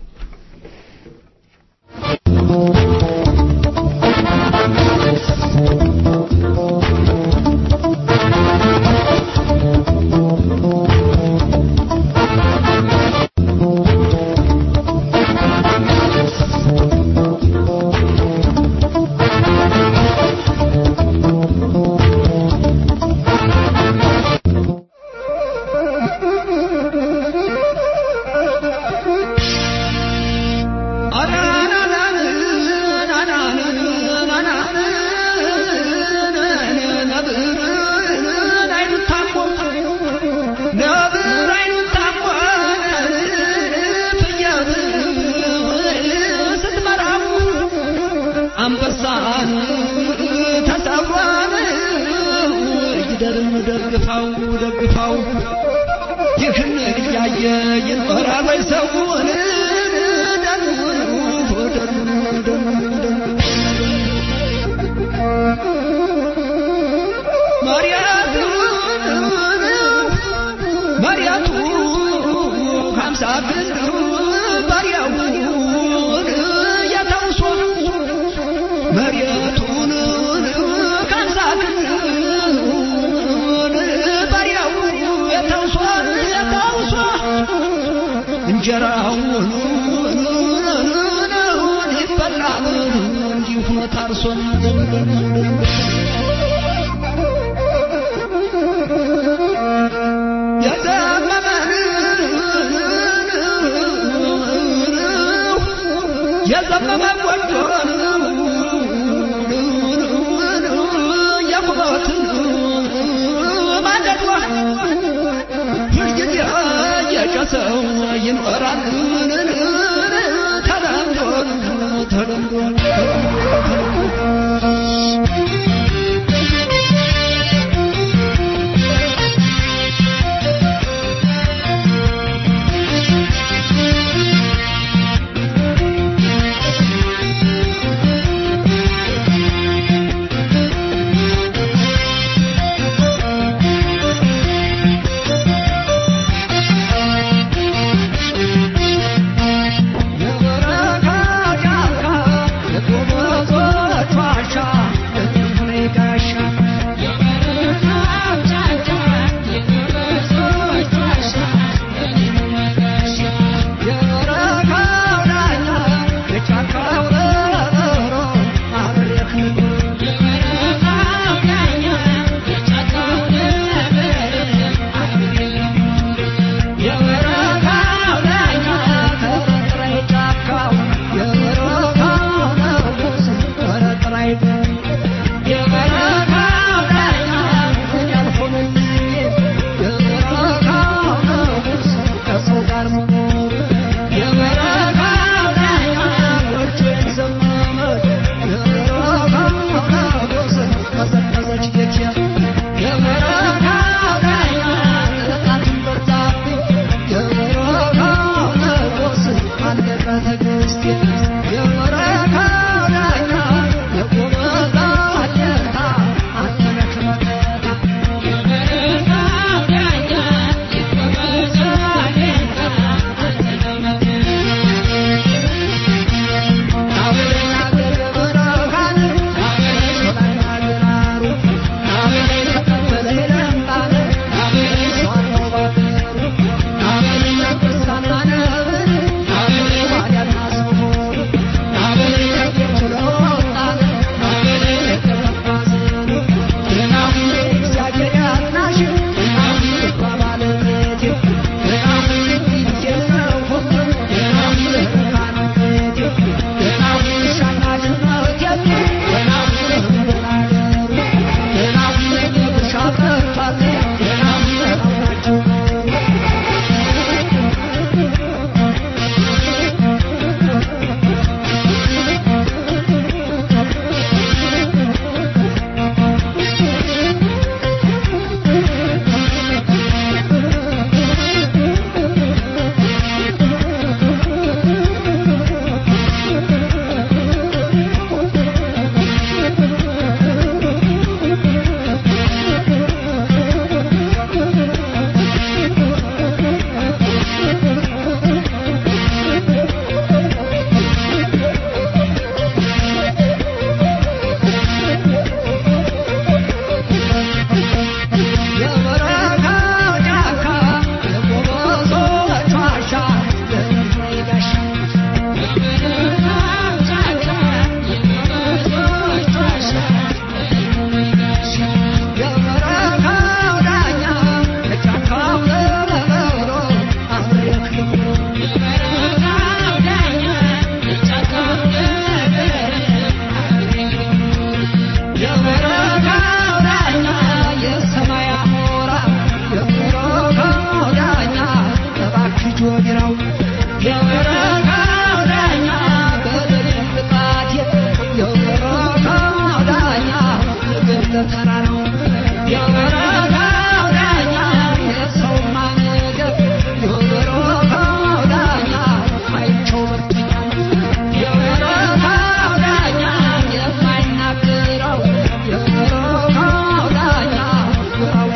ደግፋው ደግፋው ይህን እያየ ይኖራል ወይ ሰውን መሪያቱ ሀምሳ ክንድ ባሪያውን ያታውሶ መሪያቱን ከሀምሳ ክንድ እንጀራውን ይበላል እንዲሁ ታርሶ የዘመመ ጎጆን የቁመትን ማንደዷ ሁልጊዜ የጨሰው ይኖራል ተለምዶ ተለምዶ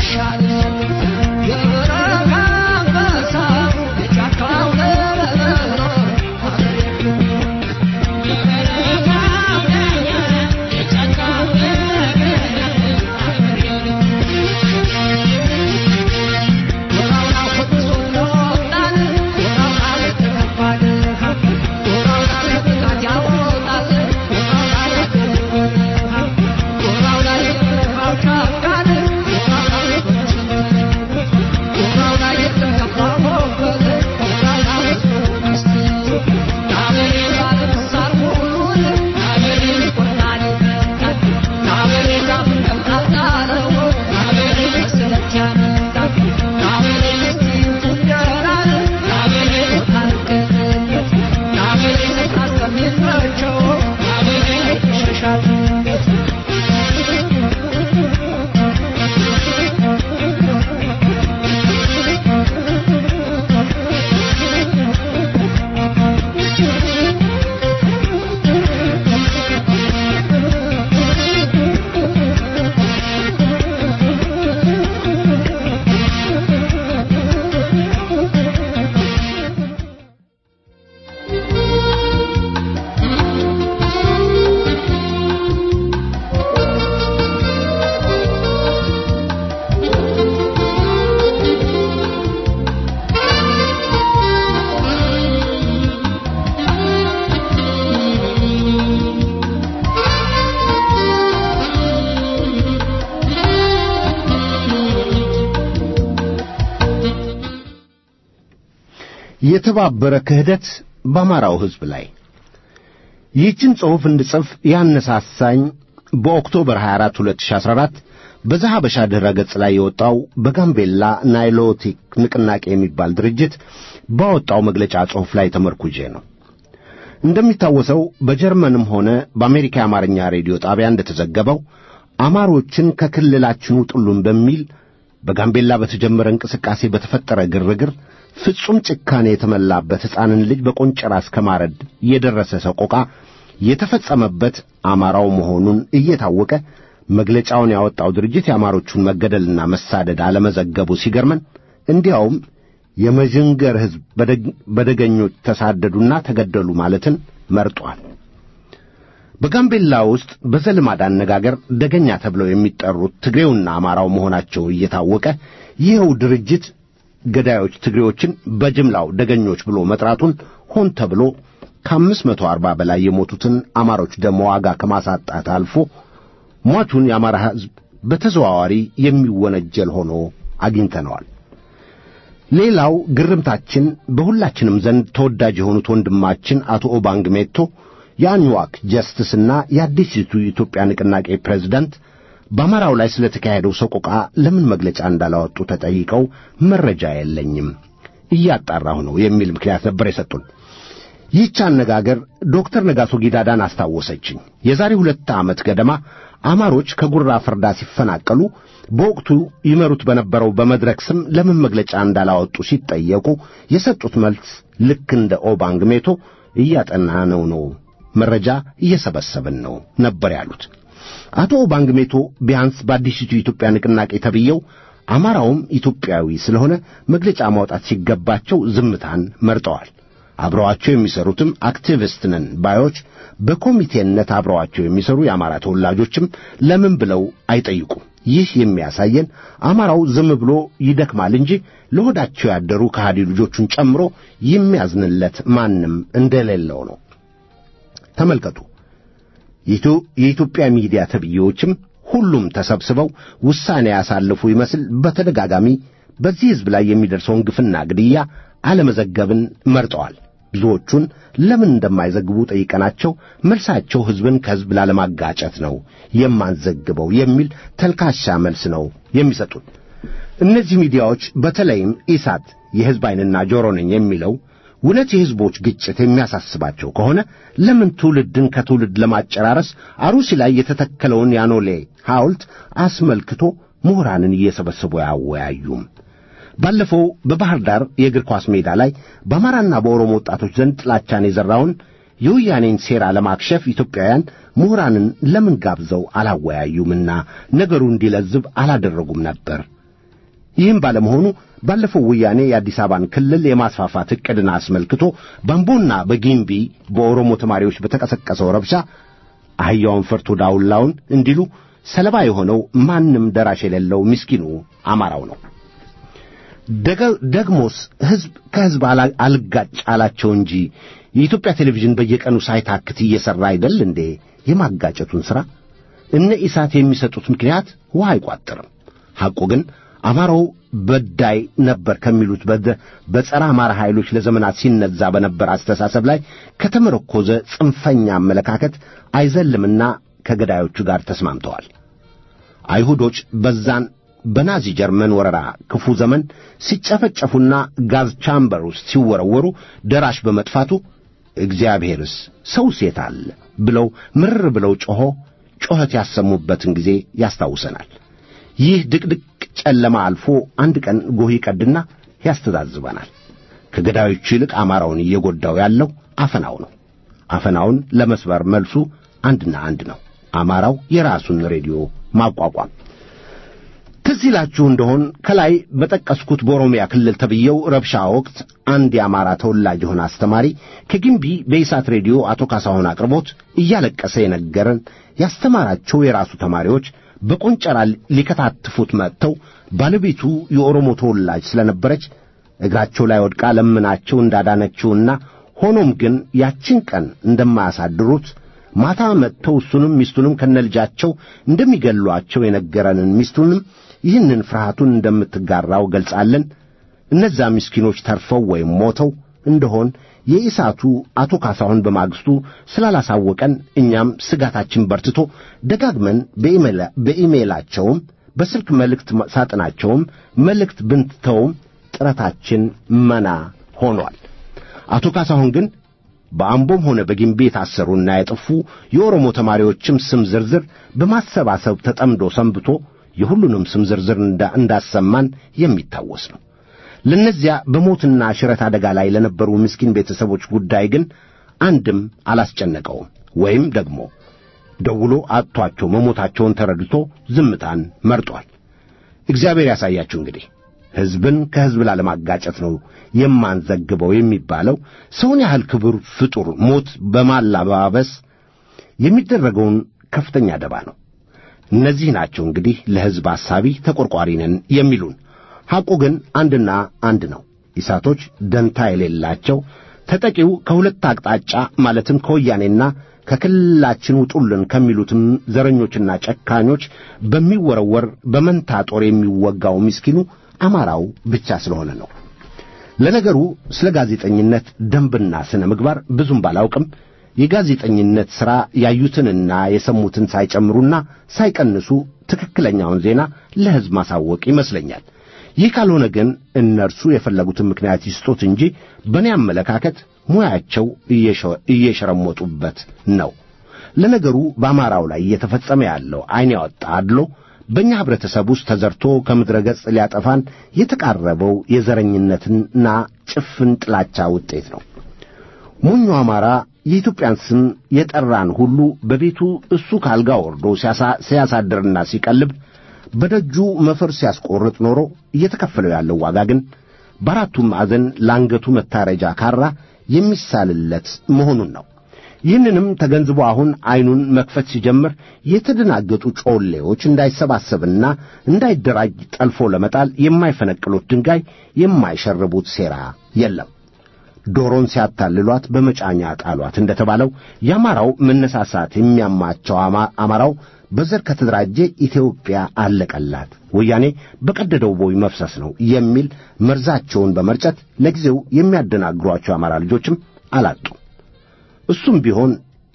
የተባበረ ክህደት በአማራው ሕዝብ ላይ ይህችን ጽሑፍ እንድጽፍ ያነሳሳኝ በኦክቶበር 24 2014 በዛሐበሻ ድረ ገጽ ላይ የወጣው በጋምቤላ ናይሎቲክ ንቅናቄ የሚባል ድርጅት ባወጣው መግለጫ ጽሑፍ ላይ ተመርኩጄ ነው። እንደሚታወሰው በጀርመንም ሆነ በአሜሪካ የአማርኛ ሬዲዮ ጣቢያ እንደተዘገበው አማሮችን ከክልላችን ውጡልን በሚል በጋምቤላ በተጀመረ እንቅስቃሴ በተፈጠረ ግርግር ፍጹም ጭካኔ የተመላበት ሕፃንን ልጅ በቆንጨራ እስከ ማረድ የደረሰ ሰቆቃ የተፈጸመበት አማራው መሆኑን እየታወቀ መግለጫውን ያወጣው ድርጅት የአማሮቹን መገደልና መሳደድ አለመዘገቡ ሲገርመን፣ እንዲያውም የመዥንገር ሕዝብ በደገኞች ተሳደዱና ተገደሉ ማለትን መርጧል። በጋምቤላ ውስጥ በዘልማድ አነጋገር ደገኛ ተብለው የሚጠሩት ትግሬውና አማራው መሆናቸው እየታወቀ ይኸው ድርጅት ገዳዮች ትግሬዎችን በጅምላው ደገኞች ብሎ መጥራቱን ሆን ተብሎ ከአምስት መቶ አርባ በላይ የሞቱትን አማሮች ደም ዋጋ ከማሳጣት አልፎ ሟቹን የአማራ ሕዝብ በተዘዋዋሪ የሚወነጀል ሆኖ አግኝተነዋል። ሌላው ግርምታችን በሁላችንም ዘንድ ተወዳጅ የሆኑት ወንድማችን አቶ ኦባንግ ሜቶ የአኝዋክ ጀስትስና የአዲሲቱ ኢትዮጵያ ንቅናቄ ፕሬዝዳንት በአማራው ላይ ስለ ተካሄደው ሰቆቃ ለምን መግለጫ እንዳላወጡ ተጠይቀው መረጃ የለኝም እያጣራሁ ነው የሚል ምክንያት ነበር የሰጡን። ይህች አነጋገር ዶክተር ነጋሶ ጊዳዳን አስታወሰችኝ። የዛሬ ሁለት ዓመት ገደማ አማሮች ከጉራ ፍርዳ ሲፈናቀሉ በወቅቱ ይመሩት በነበረው በመድረክ ስም ለምን መግለጫ እንዳላወጡ ሲጠየቁ የሰጡት መልስ ልክ እንደ ኦባንግ ሜቶ እያጠናነው ነው፣ መረጃ እየሰበሰብን ነው ነበር ያሉት። አቶ ኦባንግ ሜቶ ቢያንስ በአዲሲቱ ኢትዮጵያ ንቅናቄ ተብየው አማራውም ኢትዮጵያዊ ስለሆነ መግለጫ ማውጣት ሲገባቸው ዝምታን መርጠዋል። አብረዋቸው የሚሰሩትም አክቲቪስት ነን ባዮች በኮሚቴነት አብረዋቸው የሚሰሩ የአማራ ተወላጆችም ለምን ብለው አይጠይቁም። ይህ የሚያሳየን አማራው ዝም ብሎ ይደክማል እንጂ ለሆዳቸው ያደሩ ከሃዲ ልጆቹን ጨምሮ የሚያዝንለት ማንም እንደሌለው ነው። ተመልከቱ። የኢትዮጵያ ሚዲያ ተብዬዎችም ሁሉም ተሰብስበው ውሳኔ ያሳልፉ ይመስል በተደጋጋሚ በዚህ ሕዝብ ላይ የሚደርሰውን ግፍና ግድያ አለመዘገብን መርጠዋል። ብዙዎቹን ለምን እንደማይዘግቡ ጠይቀናቸው መልሳቸው ሕዝብን ከሕዝብ ላለማጋጨት ነው የማንዘግበው የሚል ተልካሻ መልስ ነው የሚሰጡት። እነዚህ ሚዲያዎች በተለይም ኢሳት የሕዝብ ዓይንና ጆሮ ነኝ የሚለው እውነት የሕዝቦች ግጭት የሚያሳስባቸው ከሆነ ለምን ትውልድን ከትውልድ ለማጨራረስ አሩሲ ላይ የተተከለውን ያኖሌ ሐውልት አስመልክቶ ምሁራንን እየሰበሰቡ አያወያዩም? ባለፈው በባህር ዳር የእግር ኳስ ሜዳ ላይ በአማራና በኦሮሞ ወጣቶች ዘንድ ጥላቻን የዘራውን የወያኔን ሴራ ለማክሸፍ ኢትዮጵያውያን ምሁራንን ለምን ጋብዘው አላወያዩምና ነገሩ እንዲለዝብ አላደረጉም ነበር? ይህም ባለመሆኑ ባለፈው ወያኔ የአዲስ አበባን ክልል የማስፋፋት ዕቅድን አስመልክቶ በአምቦና በጊምቢ በኦሮሞ ተማሪዎች በተቀሰቀሰው ረብሻ አህያውን ፈርቶ ዳውላውን እንዲሉ ሰለባ የሆነው ማንም ደራሽ የሌለው ምስኪኑ አማራው ነው። ደግሞስ ሕዝብ ከሕዝብ አልጋጭ አላቸው እንጂ የኢትዮጵያ ቴሌቪዥን በየቀኑ ሳይታክት እየሠራ አይደል እንዴ የማጋጨቱን ሥራ? እነ ኢሳት የሚሰጡት ምክንያት ውሃ አይቋጥርም። ሐቁ ግን አማራው በዳይ ነበር ከሚሉት በጸረ አማራ ኃይሎች ለዘመናት ሲነዛ በነበር አስተሳሰብ ላይ ከተመረኮዘ ጽንፈኛ አመለካከት አይዘልምና ከገዳዮቹ ጋር ተስማምተዋል። አይሁዶች በዛን በናዚ ጀርመን ወረራ ክፉ ዘመን ሲጨፈጨፉና ጋዝ ቻምበር ውስጥ ሲወረወሩ ደራሽ በመጥፋቱ እግዚአብሔርስ ሰው ሴት አለ ብለው ምርር ብለው ጮኾ ጮኸት ያሰሙበትን ጊዜ ያስታውሰናል። ይህ ድቅድቅ ጨለማ አልፎ አንድ ቀን ጎህ ይቀድና ያስተዛዝበናል። ከገዳዮቹ ይልቅ አማራውን እየጎዳው ያለው አፈናው ነው። አፈናውን ለመስበር መልሱ አንድና አንድ ነው። አማራው የራሱን ሬዲዮ ማቋቋም። ትዝ ይላችሁ እንደሆን ከላይ በጠቀስኩት በኦሮሚያ ክልል ተብየው ረብሻ ወቅት አንድ የአማራ ተወላጅ የሆነ አስተማሪ ከግንቢ በኢሳት ሬዲዮ አቶ ካሳሁን አቅርቦት እያለቀሰ የነገረን ያስተማራቸው የራሱ ተማሪዎች በቆንጨራ ሊከታትፉት መጥተው ባለቤቱ የኦሮሞ ተወላጅ ስለነበረች እግራቸው ላይ ወድቃ ለምናቸው እንዳዳነችውና ሆኖም ግን ያችን ቀን እንደማያሳድሩት ማታ መጥተው እሱንም ሚስቱንም ከነልጃቸው እንደሚገሏቸው የነገረንን ሚስቱንም ይህንን ፍርሃቱን እንደምትጋራው ገልጻለን። እነዛ ምስኪኖች ተርፈው ወይም ሞተው እንደሆን የኢሳቱ አቶ ካሳሁን በማግስቱ ስላላሳወቀን እኛም ስጋታችን በርትቶ ደጋግመን በኢሜይላቸውም በስልክ መልእክት ሳጥናቸውም መልእክት ብንትተውም ጥረታችን መና ሆኗል። አቶ ካሳሁን ግን በአምቦም ሆነ በጊምቢ የታሰሩና የጠፉ የኦሮሞ ተማሪዎችም ስም ዝርዝር በማሰባሰብ ተጠምዶ ሰንብቶ የሁሉንም ስም ዝርዝር እንዳሰማን የሚታወስ ነው። ለእነዚያ በሞትና ሽረት አደጋ ላይ ለነበሩ ምስኪን ቤተሰቦች ጉዳይ ግን አንድም አላስጨነቀውም። ወይም ደግሞ ደውሎ አጥቷቸው መሞታቸውን ተረድቶ ዝምታን መርጧል። እግዚአብሔር ያሳያችሁ እንግዲህ ሕዝብን ከሕዝብ ላለማጋጨት ነው የማንዘግበው የሚባለው ሰውን ያህል ክቡር ፍጡር ሞት በማላባበስ የሚደረገውን ከፍተኛ ደባ ነው። እነዚህ ናቸው እንግዲህ ለሕዝብ አሳቢ ተቆርቋሪ ነን የሚሉን። ሐቁ ግን አንድና አንድ ነው። ኢሳቶች ደንታ የሌላቸው ተጠቂው ከሁለት አቅጣጫ ማለትም ከወያኔና ከክልላችን ውጡልን ከሚሉትም ዘረኞችና ጨካኞች በሚወረወር በመንታ ጦር የሚወጋው ምስኪኑ አማራው ብቻ ስለሆነ ነው። ለነገሩ ስለ ጋዜጠኝነት ደንብና ስነ ምግባር ብዙም ባላውቅም የጋዜጠኝነት ሥራ ያዩትንና የሰሙትን ሳይጨምሩና ሳይቀንሱ ትክክለኛውን ዜና ለሕዝብ ማሳወቅ ይመስለኛል። ይህ ካልሆነ ግን እነርሱ የፈለጉትን ምክንያት ይስጡት እንጂ በእኔ አመለካከት ሙያቸው እየሸረሞጡበት ነው። ለነገሩ በአማራው ላይ እየተፈጸመ ያለው ዐይን ያወጣ አድሎ በእኛ ኅብረተሰብ ውስጥ ተዘርቶ ከምድረ ገጽ ሊያጠፋን የተቃረበው የዘረኝነትና ጭፍን ጥላቻ ውጤት ነው። ሞኙ አማራ የኢትዮጵያን ስም የጠራን ሁሉ በቤቱ እሱ ካልጋ ወርዶ ሲያሳድርና ሲቀልብ በደጁ መፈር ሲያስቆርጥ ኖሮ እየተከፈለው ያለው ዋጋ ግን በአራቱም ማዕዘን ለአንገቱ መታረጃ ካራ የሚሳልለት መሆኑን ነው። ይህንንም ተገንዝቦ አሁን ዐይኑን መክፈት ሲጀምር የተደናገጡ ጮሌዎች እንዳይሰባሰብና እንዳይደራጅ ጠልፎ ለመጣል የማይፈነቅሉት ድንጋይ የማይሸርቡት ሴራ የለም። ዶሮን ሲያታልሏት በመጫኛ ጣሏት እንደተባለው የአማራው መነሳሳት የሚያማቸው አማራው በዘር ከተደራጀ ኢትዮጵያ አለቀላት፣ ወያኔ በቀደደው ቦይ መፍሰስ ነው የሚል መርዛቸውን በመርጨት ለጊዜው የሚያደናግሯቸው የአማራ ልጆችም አላጡ። እሱም ቢሆን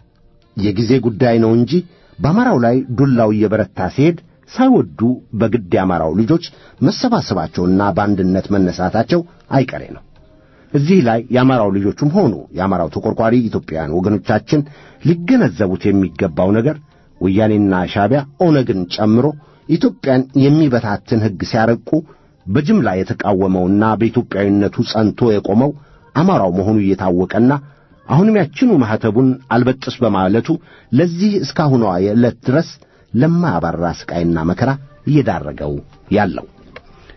የጊዜ ጉዳይ ነው እንጂ በአማራው ላይ ዱላው እየበረታ ሲሄድ ሳይወዱ በግድ የአማራው ልጆች መሰባሰባቸውና በአንድነት መነሳታቸው አይቀሬ ነው። እዚህ ላይ የአማራው ልጆቹም ሆኑ የአማራው ተቆርቋሪ ኢትዮጵያውያን ወገኖቻችን ሊገነዘቡት የሚገባው ነገር ወያኔና ሻዕቢያ ኦነግን ጨምሮ ኢትዮጵያን የሚበታትን ሕግ ሲያረቁ በጅምላ የተቃወመውና በኢትዮጵያዊነቱ ጸንቶ የቆመው አማራው መሆኑ እየታወቀና አሁንም ያችኑ ማኅተቡን አልበጥስ በማለቱ ለዚህ እስካሁኗ የዕለት ድረስ ለማያባራ ስቃይና መከራ እየዳረገው ያለው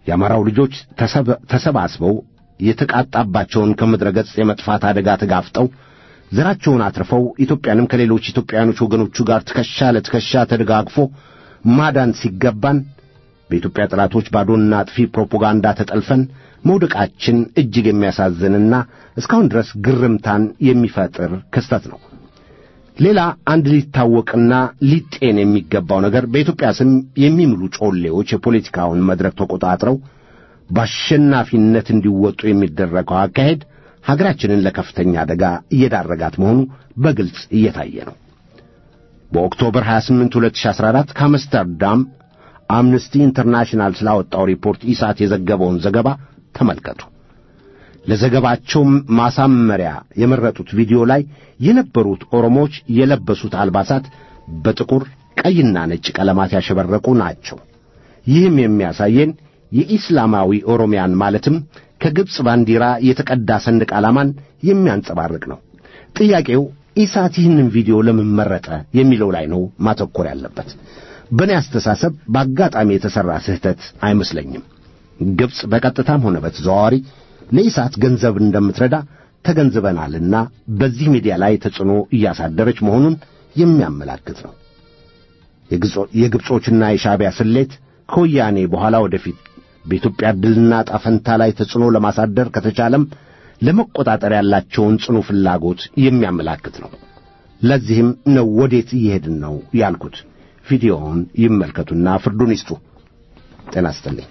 የአማራው ልጆች ተሰባስበው የተቃጣባቸውን ከምድረ ገጽ የመጥፋት አደጋ ተጋፍጠው ዘራቸውን አትርፈው ኢትዮጵያንም ከሌሎች ኢትዮጵያውያኖች ወገኖቹ ጋር ትከሻ ለትከሻ ተደጋግፎ ማዳን ሲገባን በኢትዮጵያ ጠላቶች ባዶና አጥፊ ፕሮፓጋንዳ ተጠልፈን መውደቃችን እጅግ የሚያሳዝንና እስካሁን ድረስ ግርምታን የሚፈጥር ክስተት ነው። ሌላ አንድ ሊታወቅና ሊጤን የሚገባው ነገር በኢትዮጵያ ስም የሚምሉ ጮሌዎች የፖለቲካውን መድረክ ተቆጣጥረው በአሸናፊነት እንዲወጡ የሚደረገው አካሄድ ሀገራችንን ለከፍተኛ አደጋ እየዳረጋት መሆኑ በግልጽ እየታየ ነው። በኦክቶበር 28 2014 ከአምስተርዳም አምነስቲ ኢንተርናሽናል ስላወጣው ሪፖርት ኢሳት የዘገበውን ዘገባ ተመልከቱ። ለዘገባቸው ማሳመሪያ የመረጡት ቪዲዮ ላይ የነበሩት ኦሮሞዎች የለበሱት አልባሳት በጥቁር ቀይና ነጭ ቀለማት ያሸበረቁ ናቸው። ይህም የሚያሳየን የኢስላማዊ ኦሮሚያን ማለትም ከግብፅ ባንዲራ የተቀዳ ሰንደቅ ዓላማን የሚያንጸባርቅ ነው። ጥያቄው ኢሳት ይህንን ቪዲዮ ለምን መረጠ የሚለው ላይ ነው ማተኮር ያለበት። በእኔ አስተሳሰብ በአጋጣሚ የተሠራ ስህተት አይመስለኝም። ግብፅ በቀጥታም ሆነ በተዘዋዋሪ ለኢሳት ገንዘብ እንደምትረዳ ተገንዝበናልና በዚህ ሚዲያ ላይ ተጽዕኖ እያሳደረች መሆኑን የሚያመላክት ነው። የግብጾችና የሻዕቢያ ስሌት ከወያኔ በኋላ ወደፊት በኢትዮጵያ ድልና ጣፈንታ ላይ ተጽዕኖ ለማሳደር ከተቻለም ለመቆጣጠር ያላቸውን ጽኑ ፍላጎት የሚያመላክት ነው። ለዚህም ነው ወዴት እየሄድን ነው ያልኩት። ቪዲዮውን ይመልከቱና ፍርዱን ይስጡ። ጤና ይስጥልኝ።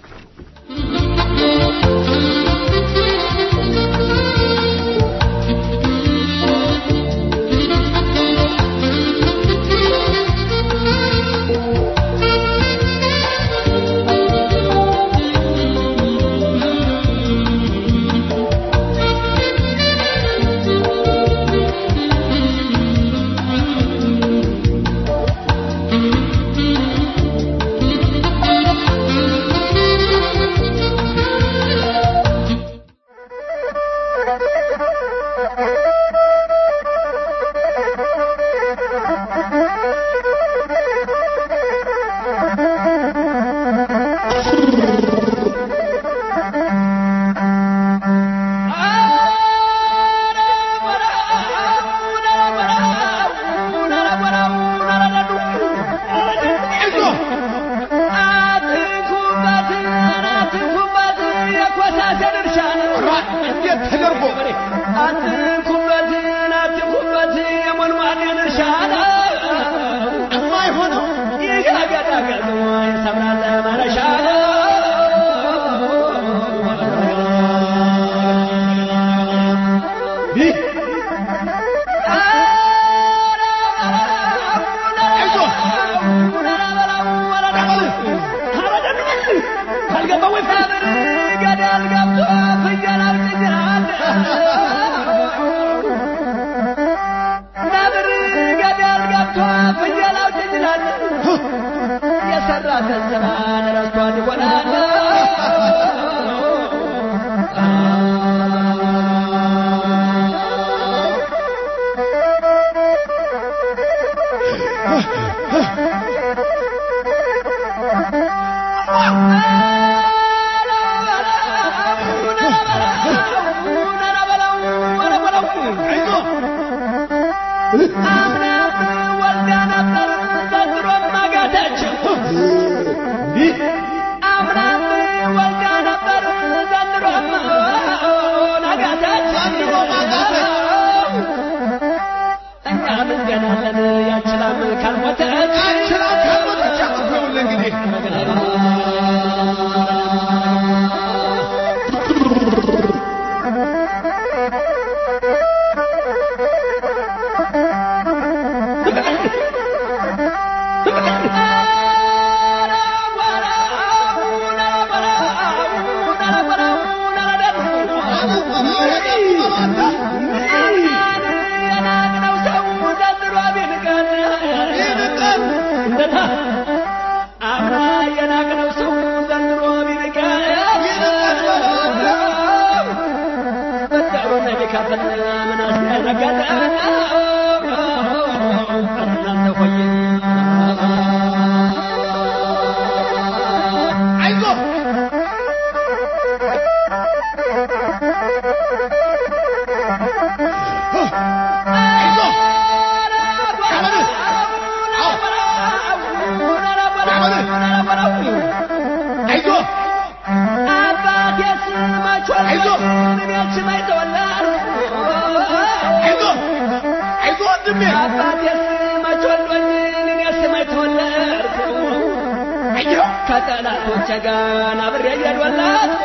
ከጠላቶቼ ጋር አብሬ እየዶላት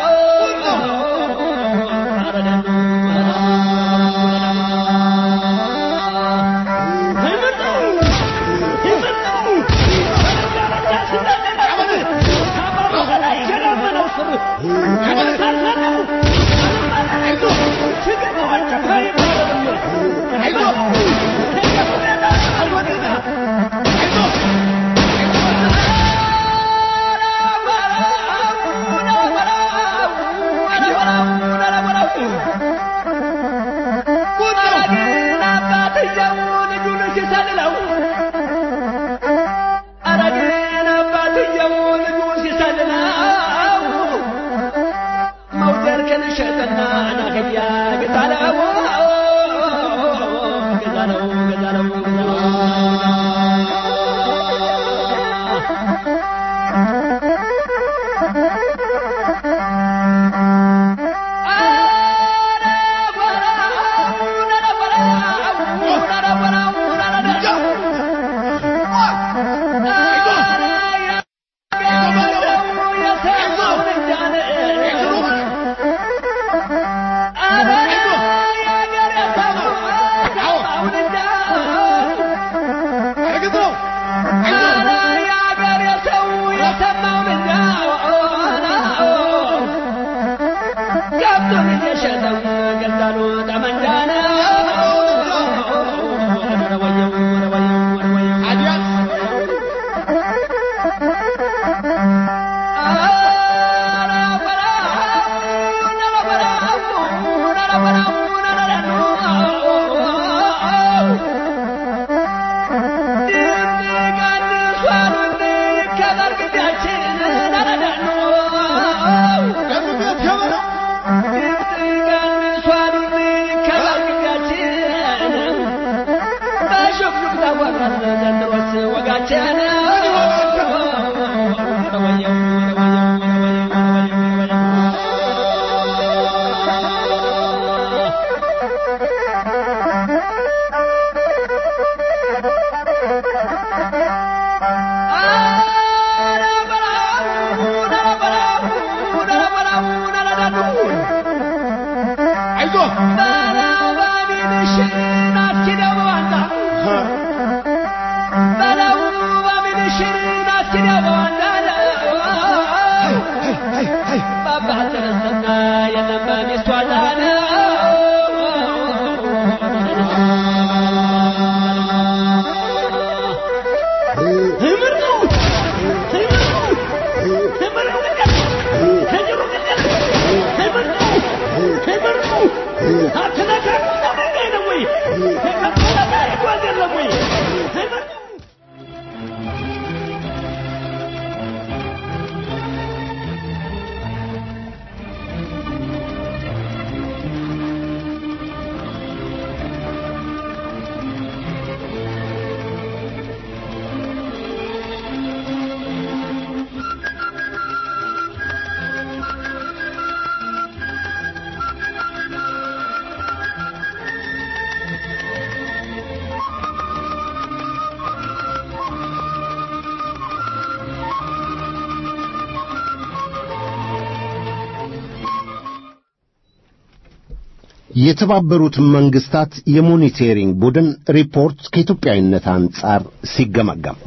የተባበሩት መንግስታት የሞኒቴሪንግ ቡድን ሪፖርት ከኢትዮጵያዊነት አንጻር ሲገመገም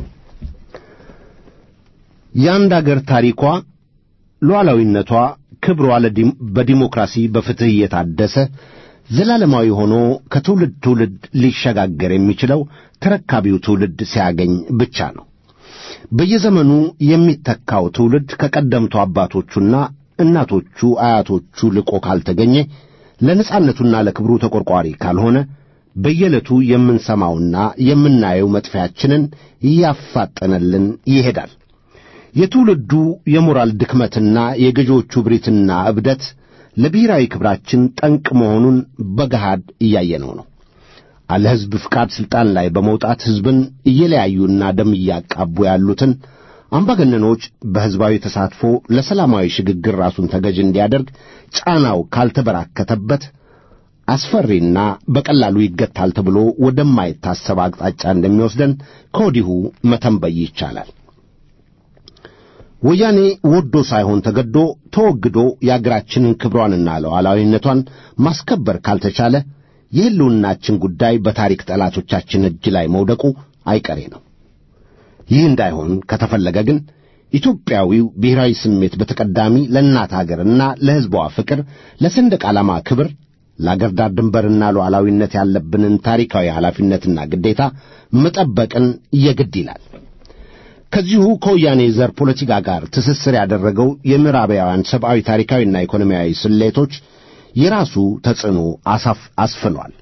የአንድ አገር ታሪኳ፣ ሉዓላዊነቷ፣ ክብሯ ለዲም- በዲሞክራሲ በፍትሕ እየታደሰ ዘላለማዊ ሆኖ ከትውልድ ትውልድ ሊሸጋገር የሚችለው ተረካቢው ትውልድ ሲያገኝ ብቻ ነው። በየዘመኑ የሚተካው ትውልድ ከቀደምቱ አባቶቹና እናቶቹ አያቶቹ ልቆ ካልተገኘ ለነጻነቱና ለክብሩ ተቆርቋሪ ካልሆነ በየዕለቱ የምንሰማውና የምናየው መጥፊያችንን እያፋጠነልን ይሄዳል። የትውልዱ የሞራል ድክመትና የገዢዎቹ ብሪትና እብደት ለብሔራዊ ክብራችን ጠንቅ መሆኑን በገሃድ እያየነው ነው። አለ ሕዝብ ፍቃድ ሥልጣን ላይ በመውጣት ሕዝብን እየለያዩና ደም እያቃቡ ያሉትን አምባገነኖች በሕዝባዊ ተሳትፎ ለሰላማዊ ሽግግር ራሱን ተገዥ እንዲያደርግ ጫናው ካልተበራከተበት አስፈሪና በቀላሉ ይገታል ተብሎ ወደማይታሰብ አቅጣጫ እንደሚወስደን ከወዲሁ መተንበይ ይቻላል። ወያኔ ወዶ ሳይሆን ተገዶ ተወግዶ የአገራችንን ክብሯንና ሉዓላዊነቷን ማስከበር ካልተቻለ የሕልውናችን ጉዳይ በታሪክ ጠላቶቻችን እጅ ላይ መውደቁ አይቀሬ ነው። ይህ እንዳይሆን ከተፈለገ ግን ኢትዮጵያዊው ብሔራዊ ስሜት በተቀዳሚ ለእናት አገርና ለሕዝቧ ፍቅር፣ ለሰንደቅ ዓላማ ክብር፣ ለአገር ዳር ድንበርና ሉዓላዊነት ያለብንን ታሪካዊ ኃላፊነትና ግዴታ መጠበቅን የግድ ይላል። ከዚሁ ከወያኔ ዘር ፖለቲካ ጋር ትስስር ያደረገው የምዕራባውያን ሰብአዊ ታሪካዊና ኢኮኖሚያዊ ስሌቶች የራሱ ተጽዕኖ አሳፍ አስፍኗል።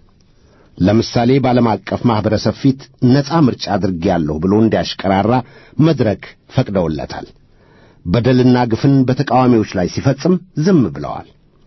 ለምሳሌ በዓለም አቀፍ ማኅበረሰብ ፊት ነፃ ምርጫ አድርጌያለሁ ብሎ እንዲያሽቀራራ መድረክ ፈቅደውለታል። በደልና ግፍን በተቃዋሚዎች ላይ ሲፈጽም ዝም ብለዋል።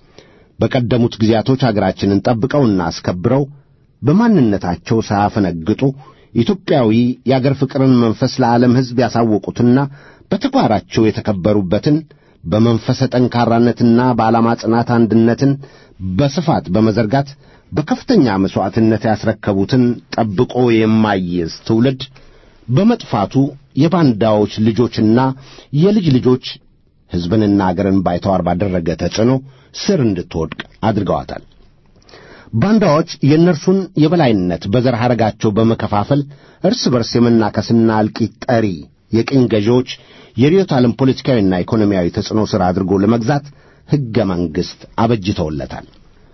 በቀደሙት ጊዜያቶች አገራችንን ጠብቀውና አስከብረው በማንነታቸው ሳያፈነግጡ ኢትዮጵያዊ የአገር ፍቅርን መንፈስ ለዓለም ሕዝብ ያሳወቁትና በተግባራቸው የተከበሩበትን በመንፈሰ ጠንካራነትና በዓላማ ጽናት አንድነትን በስፋት በመዘርጋት በከፍተኛ መሥዋዕትነት ያስረከቡትን ጠብቆ የማይዝ ትውልድ በመጥፋቱ የባንዳዎች ልጆችና የልጅ ልጆች ሕዝብንና አገርን ባይተዋር ባደረገ ተጽዕኖ ስር እንድትወድቅ አድርገዋታል። ባንዳዎች የእነርሱን የበላይነት በዘር ሐረጋቸው በመከፋፈል እርስ በርስ የመናከስና እልቂት ጠሪ የቅኝ ገዢዎች የርዕዮተ ዓለም ፖለቲካዊና ኢኮኖሚያዊ ተጽዕኖ ሥር አድርጎ ለመግዛት ሕገ መንግሥት አበጅተውለታል።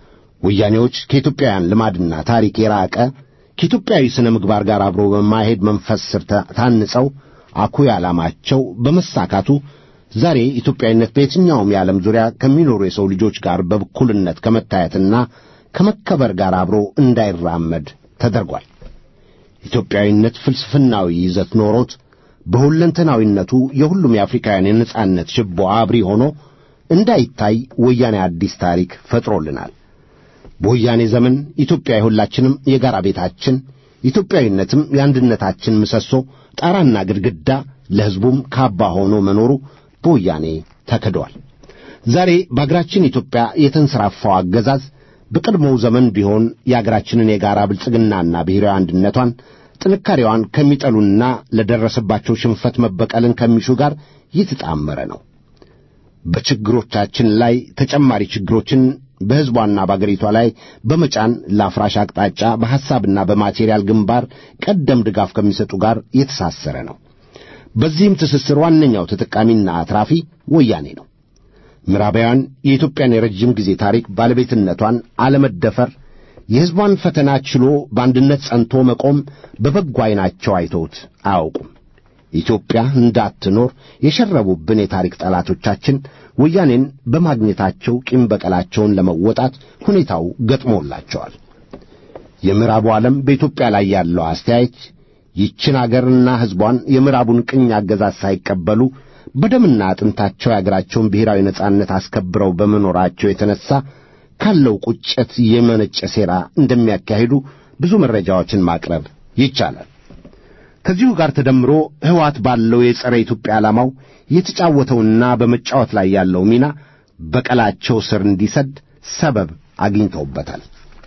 ወያኔዎች ከኢትዮጵያውያን ልማድና ታሪክ የራቀ ከኢትዮጵያዊ ሥነ ምግባር ጋር አብሮ በማይሄድ መንፈስ ስር ታንጸው አኩይ ዓላማቸው በመሳካቱ ዛሬ ኢትዮጵያዊነት በየትኛውም የዓለም ዙሪያ ከሚኖሩ የሰው ልጆች ጋር በእኩልነት ከመታየትና ከመከበር ጋር አብሮ እንዳይራመድ ተደርጓል። ኢትዮጵያዊነት ፍልስፍናዊ ይዘት ኖሮት በሁለንተናዊነቱ የሁሉም የአፍሪካውያን የነጻነት ችቦ አብሪ ሆኖ እንዳይታይ ወያኔ አዲስ ታሪክ ፈጥሮልናል። በወያኔ ዘመን ኢትዮጵያ የሁላችንም የጋራ ቤታችን፣ ኢትዮጵያዊነትም የአንድነታችን ምሰሶ፣ ጣራና ግድግዳ፣ ለሕዝቡም ካባ ሆኖ መኖሩ በወያኔ ተክዷል። ዛሬ በአገራችን ኢትዮጵያ የተንሰራፋው አገዛዝ በቀድሞው ዘመን ቢሆን የአገራችንን የጋራ ብልጽግናና ብሔራዊ አንድነቷን ጥንካሬዋን ከሚጠሉና ለደረሰባቸው ሽንፈት መበቀልን ከሚሹ ጋር የተጣመረ ነው። በችግሮቻችን ላይ ተጨማሪ ችግሮችን በሕዝቧና በአገሪቷ ላይ በመጫን ለአፍራሽ አቅጣጫ በሐሳብና በማቴሪያል ግንባር ቀደም ድጋፍ ከሚሰጡ ጋር የተሳሰረ ነው። በዚህም ትስስር ዋነኛው ተጠቃሚና አትራፊ ወያኔ ነው። ምዕራባውያን የኢትዮጵያን የረጅም ጊዜ ታሪክ ባለቤትነቷን አለመደፈር፣ የሕዝቧን ፈተና ችሎ በአንድነት ጸንቶ መቆም በበጎ ዐይናቸው አይተውት አያውቁም። ኢትዮጵያ እንዳትኖር የሸረቡብን የታሪክ ጠላቶቻችን ወያኔን በማግኘታቸው ቂም በቀላቸውን ለመወጣት ሁኔታው ገጥሞላቸዋል። የምዕራቡ ዓለም በኢትዮጵያ ላይ ያለው አስተያየት ይችን አገርና ሕዝቧን የምዕራቡን ቅኝ አገዛዝ ሳይቀበሉ በደምና አጥንታቸው የአገራቸውን ብሔራዊ ነጻነት አስከብረው በመኖራቸው የተነሣ ካለው ቁጭት የመነጨ ሴራ እንደሚያካሂዱ ብዙ መረጃዎችን ማቅረብ ይቻላል። ከዚሁ ጋር ተደምሮ ሕወሓት ባለው የጸረ ኢትዮጵያ ዓላማው የተጫወተውና በመጫወት ላይ ያለው ሚና በቀላቸው ስር እንዲሰድ ሰበብ አግኝተውበታል።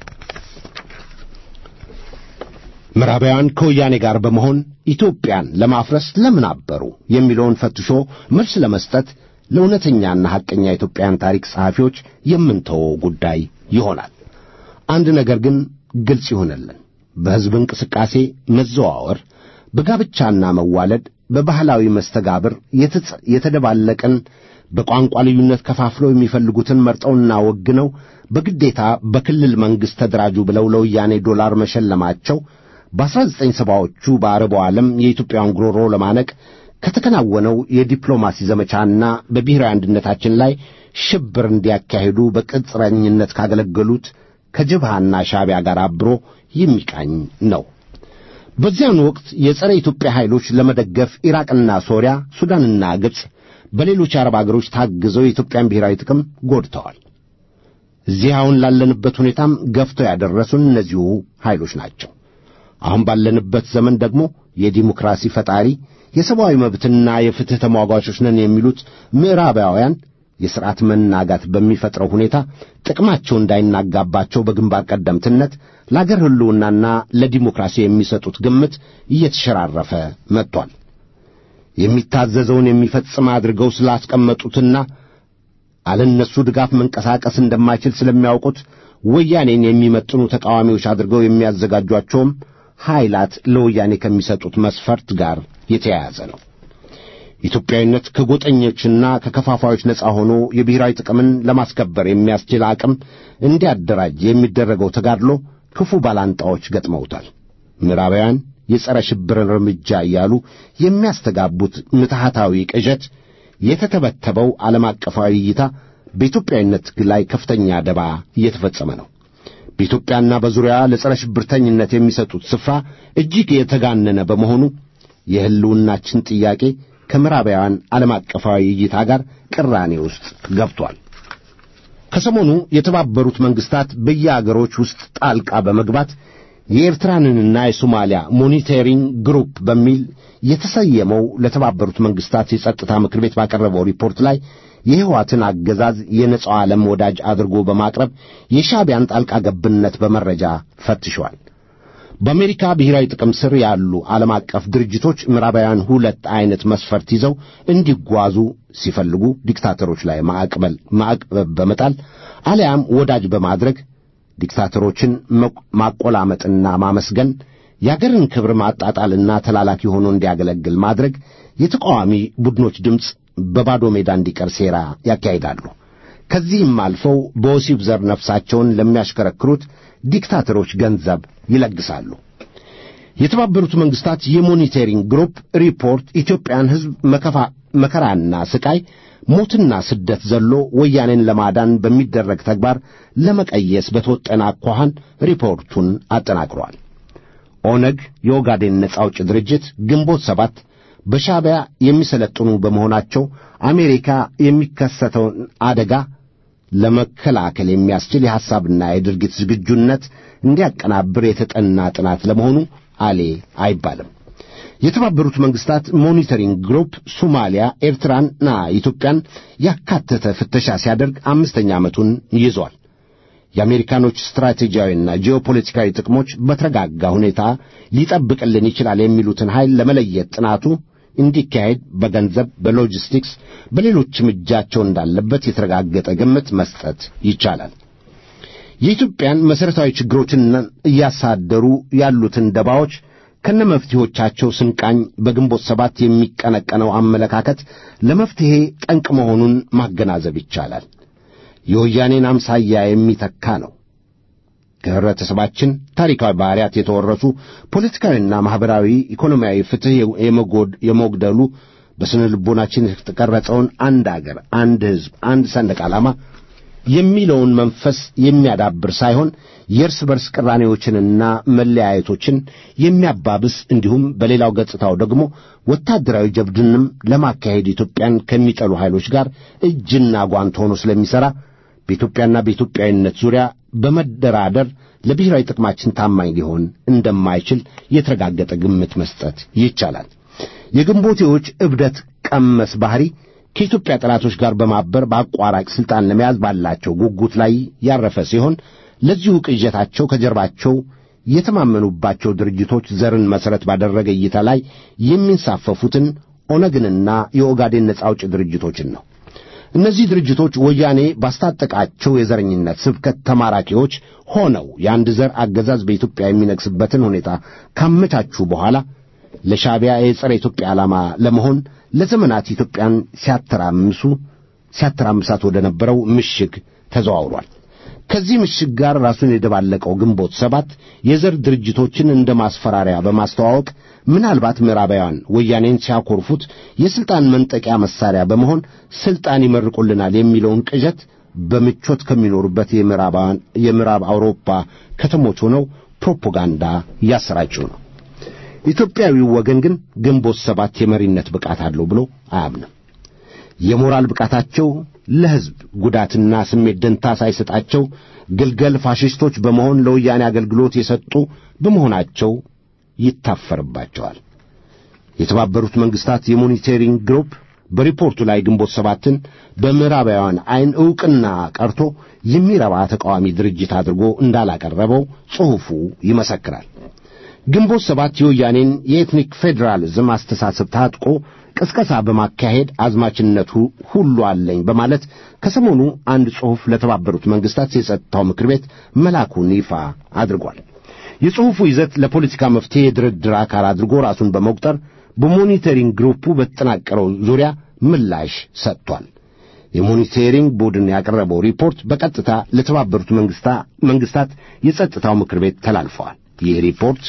ምዕራባውያን ከወያኔ ጋር በመሆን ኢትዮጵያን ለማፍረስ ለምን አበሩ የሚለውን ፈትሾ መልስ ለመስጠት ለእውነተኛና ሐቀኛ ኢትዮጵያን ታሪክ ጸሐፊዎች የምንተወው ጉዳይ ይሆናል። አንድ ነገር ግን ግልጽ ይሆንልን። በሕዝብ እንቅስቃሴ መዘዋወር፣ በጋብቻና መዋለድ፣ በባህላዊ መስተጋብር የተደባለቀን በቋንቋ ልዩነት ከፋፍለው የሚፈልጉትን መርጠውና ወግነው በግዴታ በክልል መንግሥት ተደራጁ ብለው ለወያኔ ዶላር መሸለማቸው በአስራ ዘጠኝ ሰባዎቹ በአረቡ ዓለም የኢትዮጵያን ጉሮሮ ለማነቅ ከተከናወነው የዲፕሎማሲ ዘመቻና በብሔራዊ አንድነታችን ላይ ሽብር እንዲያካሂዱ በቅጥረኝነት ካገለገሉት ከጀብሃና ሻዕቢያ ጋር አብሮ የሚቃኝ ነው። በዚያን ወቅት የጸረ ኢትዮጵያ ኃይሎች ለመደገፍ ኢራቅና ሶሪያ፣ ሱዳንና ግብፅ በሌሎች የአረብ አገሮች ታግዘው የኢትዮጵያን ብሔራዊ ጥቅም ጎድተዋል። እዚህ አሁን ላለንበት ሁኔታም ገፍተው ያደረሱን እነዚሁ ኃይሎች ናቸው። አሁን ባለንበት ዘመን ደግሞ የዲሞክራሲ ፈጣሪ የሰብአዊ መብትና የፍትሕ ተሟጋቾች ነን የሚሉት ምዕራባውያን የሥርዓት መናጋት በሚፈጥረው ሁኔታ ጥቅማቸው እንዳይናጋባቸው በግንባር ቀደምትነት ለአገር ሕልውናና ለዲሞክራሲ የሚሰጡት ግምት እየተሸራረፈ መጥቷል። የሚታዘዘውን የሚፈጽም አድርገው ስላስቀመጡትና አለነሱ ድጋፍ መንቀሳቀስ እንደማይችል ስለሚያውቁት ወያኔን የሚመጥኑ ተቃዋሚዎች አድርገው የሚያዘጋጇቸውም ኃይላት ለወያኔ ከሚሰጡት መስፈርት ጋር የተያያዘ ነው። ኢትዮጵያዊነት ከጎጠኞችና ከከፋፋዮች ነፃ ሆኖ የብሔራዊ ጥቅምን ለማስከበር የሚያስችል አቅም እንዲያደራጅ የሚደረገው ተጋድሎ ክፉ ባላንጣዎች ገጥመውታል። ምዕራባውያን የጸረ ሽብርን እርምጃ እያሉ የሚያስተጋቡት ምትሃታዊ ቅዠት የተተበተበው ዓለም አቀፋዊ እይታ በኢትዮጵያዊነት ላይ ከፍተኛ ደባ እየተፈጸመ ነው። በኢትዮጵያና በዙሪያ ለጸረ ሽብርተኝነት የሚሰጡት ስፍራ እጅግ የተጋነነ በመሆኑ የሕልውናችን ጥያቄ ከምዕራባውያን ዓለም አቀፋዊ እይታ ጋር ቅራኔ ውስጥ ገብቷል። ከሰሞኑ የተባበሩት መንግሥታት በየአገሮች ውስጥ ጣልቃ በመግባት የኤርትራንና የሶማሊያ ሞኒተሪንግ ግሩፕ በሚል የተሰየመው ለተባበሩት መንግሥታት የጸጥታ ምክር ቤት ባቀረበው ሪፖርት ላይ የሕወሓትን አገዛዝ የነጻው ዓለም ወዳጅ አድርጎ በማቅረብ የሻዕቢያን ጣልቃ ገብነት በመረጃ ፈትሿል። በአሜሪካ ብሔራዊ ጥቅም ስር ያሉ ዓለም አቀፍ ድርጅቶች ምዕራባውያን ሁለት ዐይነት መስፈርት ይዘው እንዲጓዙ ሲፈልጉ ዲክታተሮች ላይ ማዕቀብ በመጣል አሊያም ወዳጅ በማድረግ ዲክታተሮችን ማቆላመጥና ማመስገን፣ የአገርን ክብር ማጣጣልና ተላላኪ ሆኖ እንዲያገለግል ማድረግ፣ የተቃዋሚ ቡድኖች ድምፅ በባዶ ሜዳ እንዲቀር ሴራ ያካሂዳሉ። ከዚህም አልፈው በወሲብ ዘር ነፍሳቸውን ለሚያሽከረክሩት ዲክታተሮች ገንዘብ ይለግሳሉ። የተባበሩት መንግሥታት የሞኒተሪንግ ግሩፕ ሪፖርት ኢትዮጵያን ሕዝብ መከራና ስቃይ፣ ሞትና ስደት ዘሎ ወያኔን ለማዳን በሚደረግ ተግባር ለመቀየስ በተወጠነ አኳኋን ሪፖርቱን አጠናቅሯል። ኦነግ፣ የኦጋዴን ነጻ አውጪ ድርጅት፣ ግንቦት ሰባት በሻዕቢያ የሚሰለጥኑ በመሆናቸው አሜሪካ የሚከሰተውን አደጋ ለመከላከል የሚያስችል የሐሳብና የድርጊት ዝግጁነት እንዲያቀናብር የተጠና ጥናት ለመሆኑ አሌ አይባልም። የተባበሩት መንግሥታት ሞኒተሪንግ ግሩፕ ሶማሊያ፣ ኤርትራንና ኢትዮጵያን ያካተተ ፍተሻ ሲያደርግ አምስተኛ ዓመቱን ይዟል። የአሜሪካኖች ስትራቴጂያዊና ጂኦፖለቲካዊ ጥቅሞች በተረጋጋ ሁኔታ ሊጠብቅልን ይችላል የሚሉትን ኃይል ለመለየት ጥናቱ እንዲካሄድ በገንዘብ፣ በሎጂስቲክስ፣ በሌሎችም እጃቸው እንዳለበት የተረጋገጠ ግምት መስጠት ይቻላል። የኢትዮጵያን መሠረታዊ ችግሮችን እያሳደሩ ያሉትን ደባዎች ከነመፍትሄዎቻቸው ስንቃኝ በግንቦት ሰባት የሚቀነቀነው አመለካከት ለመፍትሔ ጠንቅ መሆኑን ማገናዘብ ይቻላል። የወያኔን አምሳያ የሚተካ ነው። ከህብረተሰባችን ታሪካዊ ባህሪያት የተወረሱ ፖለቲካዊና ማኅበራዊ፣ ኢኮኖሚያዊ ፍትሕ የመጉደሉ በስነ ልቦናችን የተቀረጸውን አንድ አገር፣ አንድ ሕዝብ፣ አንድ ሰንደቅ ዓላማ የሚለውን መንፈስ የሚያዳብር ሳይሆን የእርስ በርስ ቅራኔዎችንና መለያየቶችን የሚያባብስ እንዲሁም በሌላው ገጽታው ደግሞ ወታደራዊ ጀብድንም ለማካሄድ ኢትዮጵያን ከሚጠሉ ኃይሎች ጋር እጅና ጓንት ሆኖ ስለሚሠራ በኢትዮጵያና በኢትዮጵያዊነት ዙሪያ በመደራደር ለብሔራዊ ጥቅማችን ታማኝ ሊሆን እንደማይችል የተረጋገጠ ግምት መስጠት ይቻላል። የግንቦቴዎች እብደት ቀመስ ባሕሪ ከኢትዮጵያ ጠላቶች ጋር በማበር በአቋራጭ ሥልጣን ለመያዝ ባላቸው ጉጉት ላይ ያረፈ ሲሆን ለዚሁ ቅዠታቸው ከጀርባቸው የተማመኑባቸው ድርጅቶች ዘርን መሠረት ባደረገ እይታ ላይ የሚንሳፈፉትን ኦነግንና የኦጋዴን ነጻ አውጪ ድርጅቶችን ነው። እነዚህ ድርጅቶች ወያኔ ባስታጠቃቸው የዘረኝነት ስብከት ተማራኪዎች ሆነው የአንድ ዘር አገዛዝ በኢትዮጵያ የሚነግስበትን ሁኔታ ካመቻቹ በኋላ ለሻዕቢያ የጸረ ኢትዮጵያ ዓላማ ለመሆን ለዘመናት ኢትዮጵያን ሲያተራምሱ ሲያተራምሳት ወደ ነበረው ምሽግ ተዘዋውሯል። ከዚህ ምሽግ ጋር ራሱን የደባለቀው ግንቦት ሰባት የዘር ድርጅቶችን እንደ ማስፈራሪያ በማስተዋወቅ ምናልባት ምዕራባውያን ወያኔን ሲያኮርፉት የሥልጣን መንጠቂያ መሣሪያ በመሆን ሥልጣን ይመርቁልናል የሚለውን ቅዠት በምቾት ከሚኖሩበት የምዕራብ አውሮፓ ከተሞች ሆነው ፕሮፓጋንዳ እያሰራጩ ነው። ኢትዮጵያዊው ወገን ግን ግንቦት ሰባት የመሪነት ብቃት አለው ብሎ አያምንም። የሞራል ብቃታቸው ለሕዝብ ጉዳትና ስሜት ደንታ ሳይሰጣቸው ግልገል ፋሽስቶች በመሆን ለወያኔ አገልግሎት የሰጡ በመሆናቸው ይታፈርባቸዋል። የተባበሩት መንግስታት የሞኒተሪንግ ግሩፕ በሪፖርቱ ላይ ግንቦት ሰባትን በምዕራባውያን ዐይን ዕውቅና ቀርቶ የሚረባ ተቃዋሚ ድርጅት አድርጎ እንዳላቀረበው ጽሑፉ ይመሰክራል። ግንቦት ሰባት የወያኔን የኤትኒክ ፌዴራሊዝም አስተሳሰብ ታጥቆ ቅስቀሳ በማካሄድ አዝማችነቱ ሁሉ አለኝ በማለት ከሰሞኑ አንድ ጽሑፍ ለተባበሩት መንግስታት የጸጥታው ምክር ቤት መላኩን ይፋ አድርጓል። የጽሑፉ ይዘት ለፖለቲካ መፍትሄ የድርድር አካል አድርጎ ራሱን በመቁጠር በሞኒተሪንግ ግሩፑ በተጠናቀረው ዙሪያ ምላሽ ሰጥቷል። የሞኒተሪንግ ቡድን ያቀረበው ሪፖርት በቀጥታ ለተባበሩት መንግስታት የጸጥታው ምክር ቤት ተላልፈዋል። ይህ ሪፖርት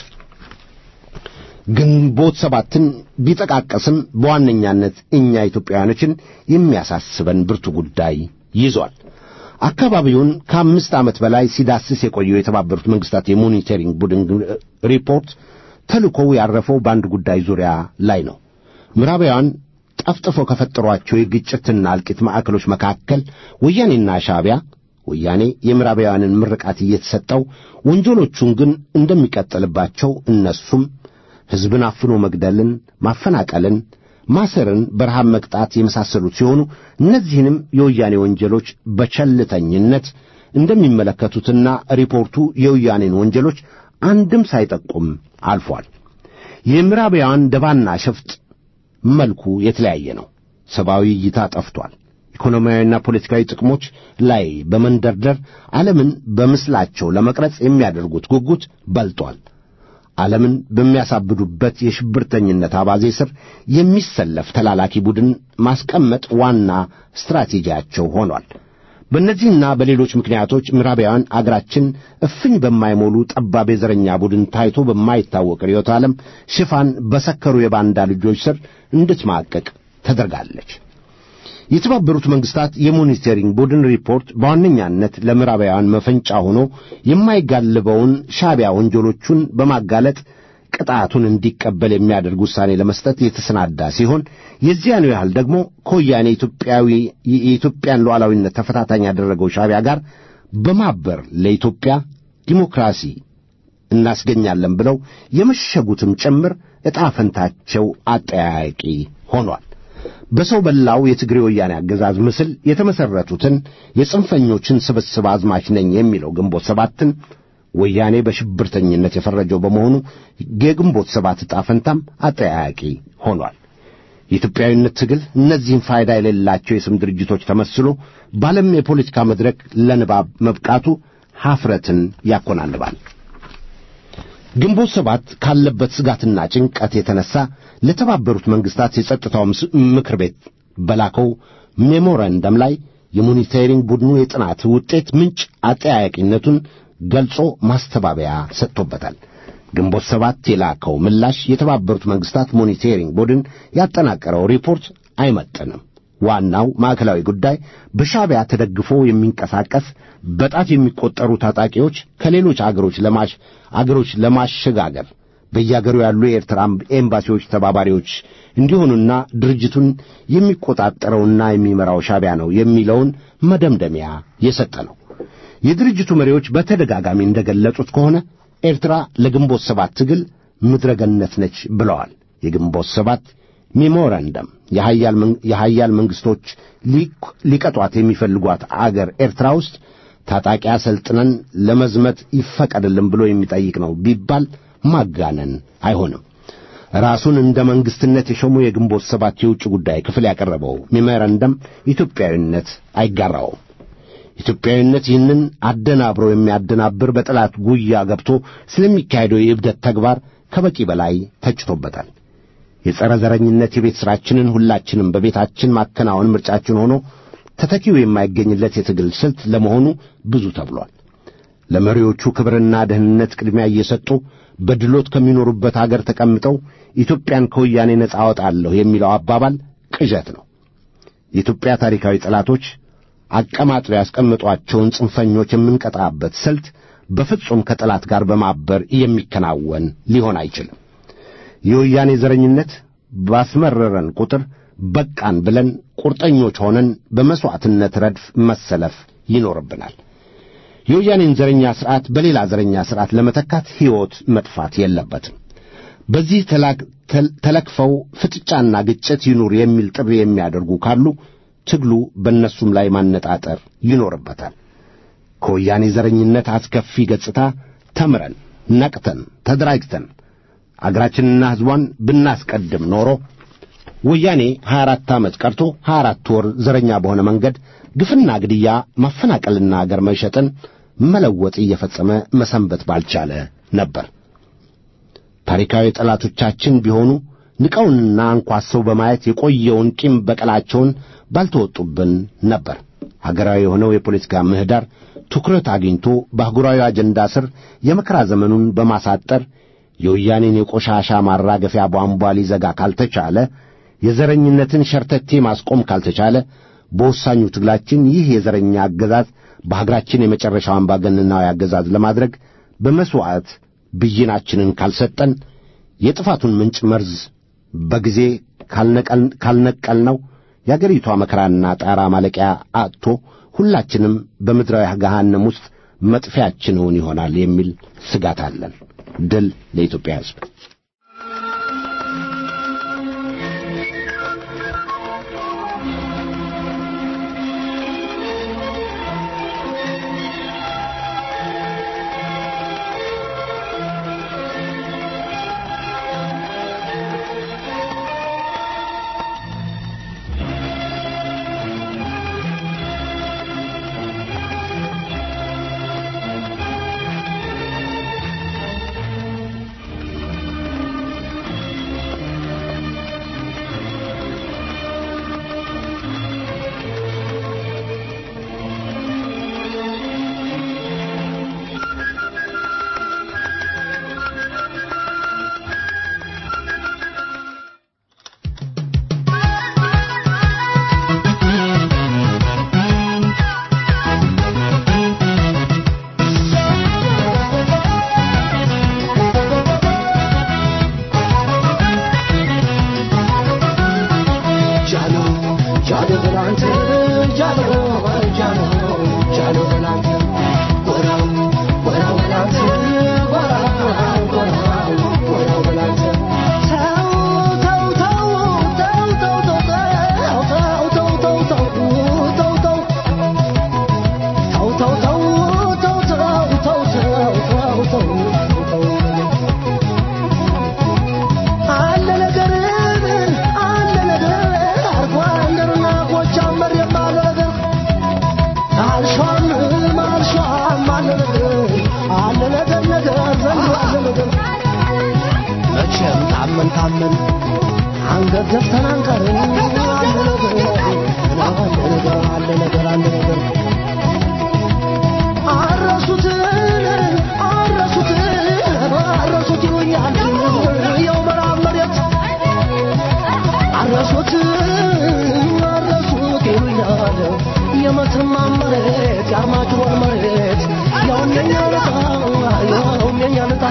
ግንቦት ሰባትን ቢጠቃቀስም በዋነኛነት እኛ ኢትዮጵያውያኖችን የሚያሳስበን ብርቱ ጉዳይ ይዟል። አካባቢውን ከአምስት ዓመት በላይ ሲዳስስ የቆየው የተባበሩት መንግስታት የሞኒተሪንግ ቡድን ሪፖርት ተልኮው ያረፈው በአንድ ጉዳይ ዙሪያ ላይ ነው። ምዕራባውያን ጠፍጥፈው ከፈጠሯቸው የግጭትና እልቂት ማዕከሎች መካከል ወያኔና ሻዕቢያ ወያኔ የምዕራባውያንን ምርቃት እየተሰጠው ወንጀሎቹን ግን እንደሚቀጥልባቸው እነሱም ሕዝብን አፍኖ መግደልን፣ ማፈናቀልን፣ ማሰርን፣ በረሃብ መቅጣት የመሳሰሉት ሲሆኑ እነዚህንም የወያኔ ወንጀሎች በቸልተኝነት እንደሚመለከቱትና ሪፖርቱ የወያኔን ወንጀሎች አንድም ሳይጠቁም አልፏል። የምዕራባውያን ደባና ሸፍጥ መልኩ የተለያየ ነው። ሰብአዊ እይታ ጠፍቷል። ኢኮኖሚያዊና ፖለቲካዊ ጥቅሞች ላይ በመንደርደር ዓለምን በምስላቸው ለመቅረጽ የሚያደርጉት ጉጉት በልጧል። ዓለምን በሚያሳብዱበት የሽብርተኝነት አባዜ ስር የሚሰለፍ ተላላኪ ቡድን ማስቀመጥ ዋና ስትራቴጂያቸው ሆኗል። በእነዚህና በሌሎች ምክንያቶች ምዕራባውያን አገራችን እፍኝ በማይሞሉ ጠባብ የዘረኛ ቡድን ታይቶ በማይታወቅ ርዕዮተ ዓለም ሽፋን በሰከሩ የባንዳ ልጆች ስር እንድትማቀቅ ተደርጋለች። የተባበሩት መንግስታት የሞኒተሪንግ ቡድን ሪፖርት በዋነኛነት ለምዕራባውያን መፈንጫ ሆኖ የማይጋልበውን ሻዕቢያ ወንጀሎቹን በማጋለጥ ቅጣቱን እንዲቀበል የሚያደርግ ውሳኔ ለመስጠት የተሰናዳ ሲሆን የዚያኑ ያህል ደግሞ ከወያኔ ኢትዮጵያዊ የኢትዮጵያን ሉዓላዊነት ተፈታታኝ ያደረገው ሻዕቢያ ጋር በማበር ለኢትዮጵያ ዲሞክራሲ እናስገኛለን ብለው የመሸጉትም ጭምር ዕጣ ፈንታቸው አጠያያቂ ሆኗል። በሰው በላው የትግሬ ወያኔ አገዛዝ ምስል የተመሠረቱትን የጽንፈኞችን ስብስብ አዝማች ነኝ የሚለው ግንቦት ሰባትን ወያኔ በሽብርተኝነት የፈረጀው በመሆኑ የግንቦት ሰባት ዕጣ ፈንታም አጠያያቂ ሆኗል። የኢትዮጵያዊነት ትግል እነዚህም ፋይዳ የሌላቸው የስም ድርጅቶች ተመስሎ በዓለም የፖለቲካ መድረክ ለንባብ መብቃቱ ሐፍረትን ያኮናንባል። ግንቦት ሰባት ካለበት ስጋትና ጭንቀት የተነሳ ለተባበሩት መንግስታት የጸጥታው ምክር ቤት በላከው ሜሞራንደም ላይ የሞኒተሪንግ ቡድኑ የጥናት ውጤት ምንጭ አጠያያቂነቱን ገልጾ ማስተባበያ ሰጥቶበታል። ግንቦት ሰባት የላከው ምላሽ የተባበሩት መንግስታት ሞኒተሪንግ ቡድን ያጠናቀረው ሪፖርት አይመጥንም። ዋናው ማዕከላዊ ጉዳይ በሻዕቢያ ተደግፎ የሚንቀሳቀስ በጣት የሚቆጠሩ ታጣቂዎች ከሌሎች አገሮች ለማሽ አገሮች ለማሸጋገር በየአገሩ ያሉ የኤርትራ ኤምባሲዎች ተባባሪዎች እንዲሆኑና ድርጅቱን የሚቆጣጠረውና የሚመራው ሻዕቢያ ነው የሚለውን መደምደሚያ የሰጠ ነው። የድርጅቱ መሪዎች በተደጋጋሚ እንደገለጹት ከሆነ ኤርትራ ለግንቦት ሰባት ትግል ምድረገነት ነች ብለዋል። የግንቦት ሰባት ሜሞራንደም የሀያል መንግስቶች ሊቀጧት የሚፈልጓት አገር ኤርትራ ውስጥ ታጣቂ አሰልጥነን ለመዝመት ይፈቀድልን ብሎ የሚጠይቅ ነው ቢባል ማጋነን አይሆንም። ራሱን እንደ መንግስትነት የሾሙ የግንቦት ሰባት የውጭ ጉዳይ ክፍል ያቀረበው ሜሞራንደም ኢትዮጵያዊነት አይጋራውም። ኢትዮጵያዊነት ይህንን አደናብሮ የሚያደናብር በጠላት ጉያ ገብቶ ስለሚካሄደው የእብደት ተግባር ከበቂ በላይ ተችቶበታል። የጸረ ዘረኝነት የቤት ሥራችንን ሁላችንም በቤታችን ማከናወን ምርጫችን ሆኖ ተተኪው የማይገኝለት የትግል ስልት ለመሆኑ ብዙ ተብሏል። ለመሪዎቹ ክብርና ደህንነት ቅድሚያ እየሰጡ በድሎት ከሚኖሩበት አገር ተቀምጠው ኢትዮጵያን ከወያኔ ነጻ አወጣለሁ የሚለው አባባል ቅዠት ነው። የኢትዮጵያ ታሪካዊ ጠላቶች አቀማጥለው ያስቀምጧቸውን ጽንፈኞች የምንቀጣበት ስልት በፍጹም ከጠላት ጋር በማበር የሚከናወን ሊሆን አይችልም። የወያኔ ዘረኝነት ባስመረረን ቁጥር በቃን ብለን ቁርጠኞች ሆነን በመሥዋዕትነት ረድፍ መሰለፍ ይኖርብናል። የወያኔን ዘረኛ ሥርዓት በሌላ ዘረኛ ሥርዓት ለመተካት ሕይወት መጥፋት የለበትም። በዚህ ተለክፈው ፍጥጫና ግጭት ይኑር የሚል ጥሪ የሚያደርጉ ካሉ ትግሉ በእነሱም ላይ ማነጣጠር ይኖርበታል። ከወያኔ ዘረኝነት አስከፊ ገጽታ ተምረን ነቅተን ተደራጅተን አገራችንና ሕዝቧን ብናስቀድም ኖሮ ወያኔ 24 ዓመት ቀርቶ 24 ወር ዘረኛ በሆነ መንገድ ግፍና ግድያ፣ ማፈናቀልና አገር መሸጥን መለወጥ እየፈጸመ መሰንበት ባልቻለ ነበር። ታሪካዊ ጠላቶቻችን ቢሆኑ ንቀውንና አንኳሰው በማየት የቆየውን ቂም በቀላቸውን ባልተወጡብን ነበር። ሀገራዊ የሆነው የፖለቲካ ምህዳር ትኩረት አግኝቶ በአህጉራዊ አጀንዳ ስር የመከራ ዘመኑን በማሳጠር የወያኔን የቆሻሻ ማራገፊያ ቧንቧ ሊዘጋ ካልተቻለ፣ የዘረኝነትን ሸርተቴ ማስቆም ካልተቻለ፣ በወሳኙ ትግላችን ይህ የዘረኛ አገዛዝ በሀገራችን የመጨረሻው አምባገነናዊ አገዛዝ ለማድረግ በመሥዋዕት ብይናችንን ካልሰጠን የጥፋቱን ምንጭ መርዝ በጊዜ ካልነቀልነው የአገሪቷ መከራና ጣራ ማለቂያ አጥቶ ሁላችንም በምድራዊ ገሃነም ውስጥ መጥፊያችንን ይሆናል የሚል ስጋት አለን። ድል ለኢትዮጵያ ሕዝብ።
መቼም ታመን ታመን አንገት ደፍተን አንቀርም። አለ ነገር አለ ነገር አለ ነገር አለ ነገር አረሱትን አረሱትን አረሱት ይሉኛል የው ምዕራብ መሬት አረሱት አረሱት ይሉኛል የመተማ መሬት የአርማጭሆን መሬት ያውም የኛ ልጣ ያውም የኛ ልጣ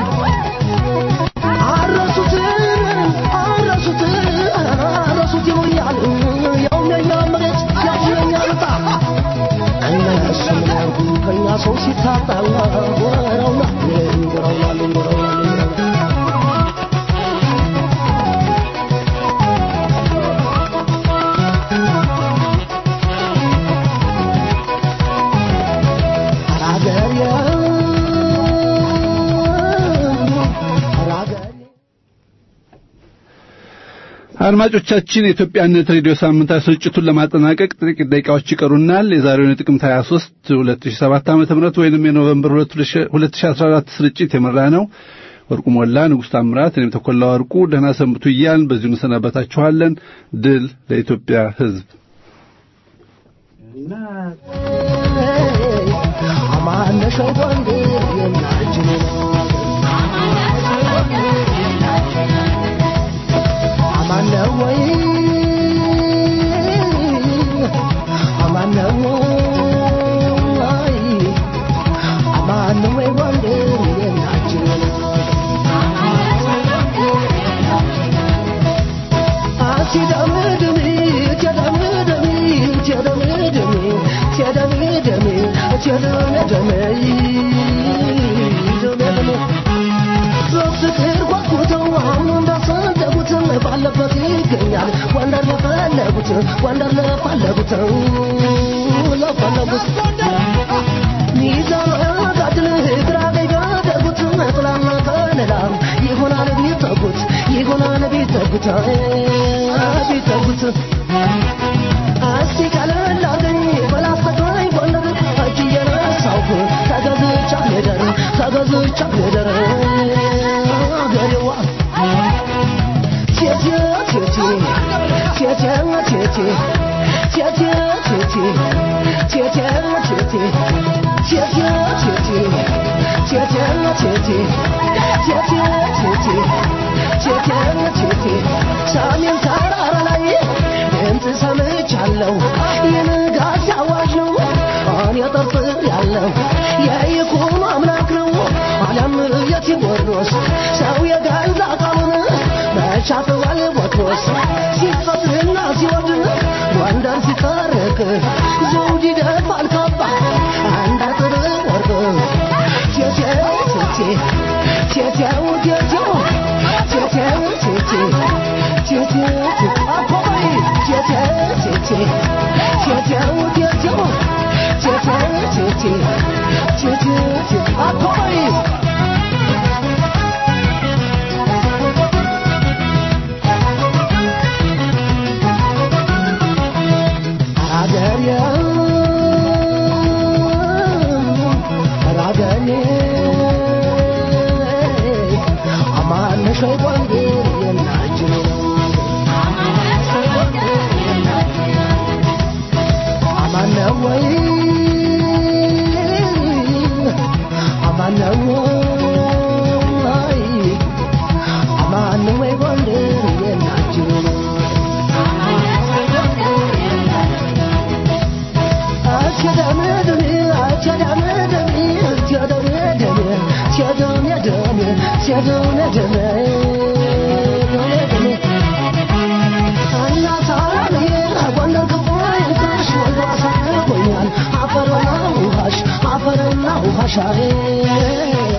አረሱት አረሱት አረሱት ይሉኛል ያውም የኛ መሬት ያውም የኛ ልጣ እነሱ ምን ያርጉ ከእኛ ሰው ሲታጣ ወረውና ወረውና ወረውና
አድማጮቻችን የኢትዮጵያነት ሬዲዮ ሳምንታዊ ስርጭቱን ለማጠናቀቅ ጥቂት ደቂቃዎች ይቀሩናል። የዛሬውን የጥቅምት 23 2007 ዓ.ም ወይንም የኖቬምበር 2014 ስርጭት የመራ ነው ወርቁ ሞላ፣ ንጉሥ ታምራት፣ እኔም ተኮላ ወርቁ ደህና ሰንብቱ እያልን በዚሁ እንሰናበታችኋለን። ድል ለኢትዮጵያ ሕዝብ።
አማነሸው ወንድ የናችን አማነ ወይ አማነ ወይ አማነ ወይ ወንድ የናችን አሲዳምድሚ ቴዳምድሚ ቴዳምድሚ ቴዳምድሚ ቴዳምድሚ ደምድሚ በፍቅር ጓጉተው አሁን በሄደበት ይገኛል ጎንደር ለፈለጉት ጎንደር ለፈለጉት ለፈለጉት ሚዛን ጋድል ግራ ቢያደርጉት ጥላና ከለላ ይሆናል ቢጠጉት ይሆናል ቢጠጉት ቢጠጉት እስቲ ቀለል አርገኝ በላስተቃኝ ጎንደር እጅ እየነሳሁ ተገዝቻ ልደር ተገዝቻ ልደር አገሬዋ ቴቴ ቴቴ ቴቴ ቴቴ ቴቴ ቴቴ ቴቴ ቴቴ ቴቴ ቴቴ ቴቴ ቴቴ ቴቴ ቴቴ ቴቴ ቴቴ ሰሜን ተራራ ላይ ድምፅ ሰምቻለሁ የንጋት አዋጅ ነው እኔ ጠርጥር ያለው የይኩኖ አምላክ ነው አለም የቴዎድሮስ ሰው የገዛ ቃሉን መቻፍዋል ቦትሮስ ሲፈትና ሲወድ ጎንደር ሲታረቅ ዘውድ ይደፋል ካባ አንድ አጥር ወርቅ ቴቴው ቴቴ ቴቴው ቴቴው ቴቴው ቴቴ ቴቴው ቴቴ አባይ ቴቴው ቴቴ ቴቴው ቴቴው ቴቴው ቴቴ ቴቴው ቴቴ አባይ አገሬ አገሬ አማነሽ ወይ ጎንደር የናችን አማነ ወይ አማነ ወይ አማነ ወይ ጎንደር የናችን አፈርና ውሃሽ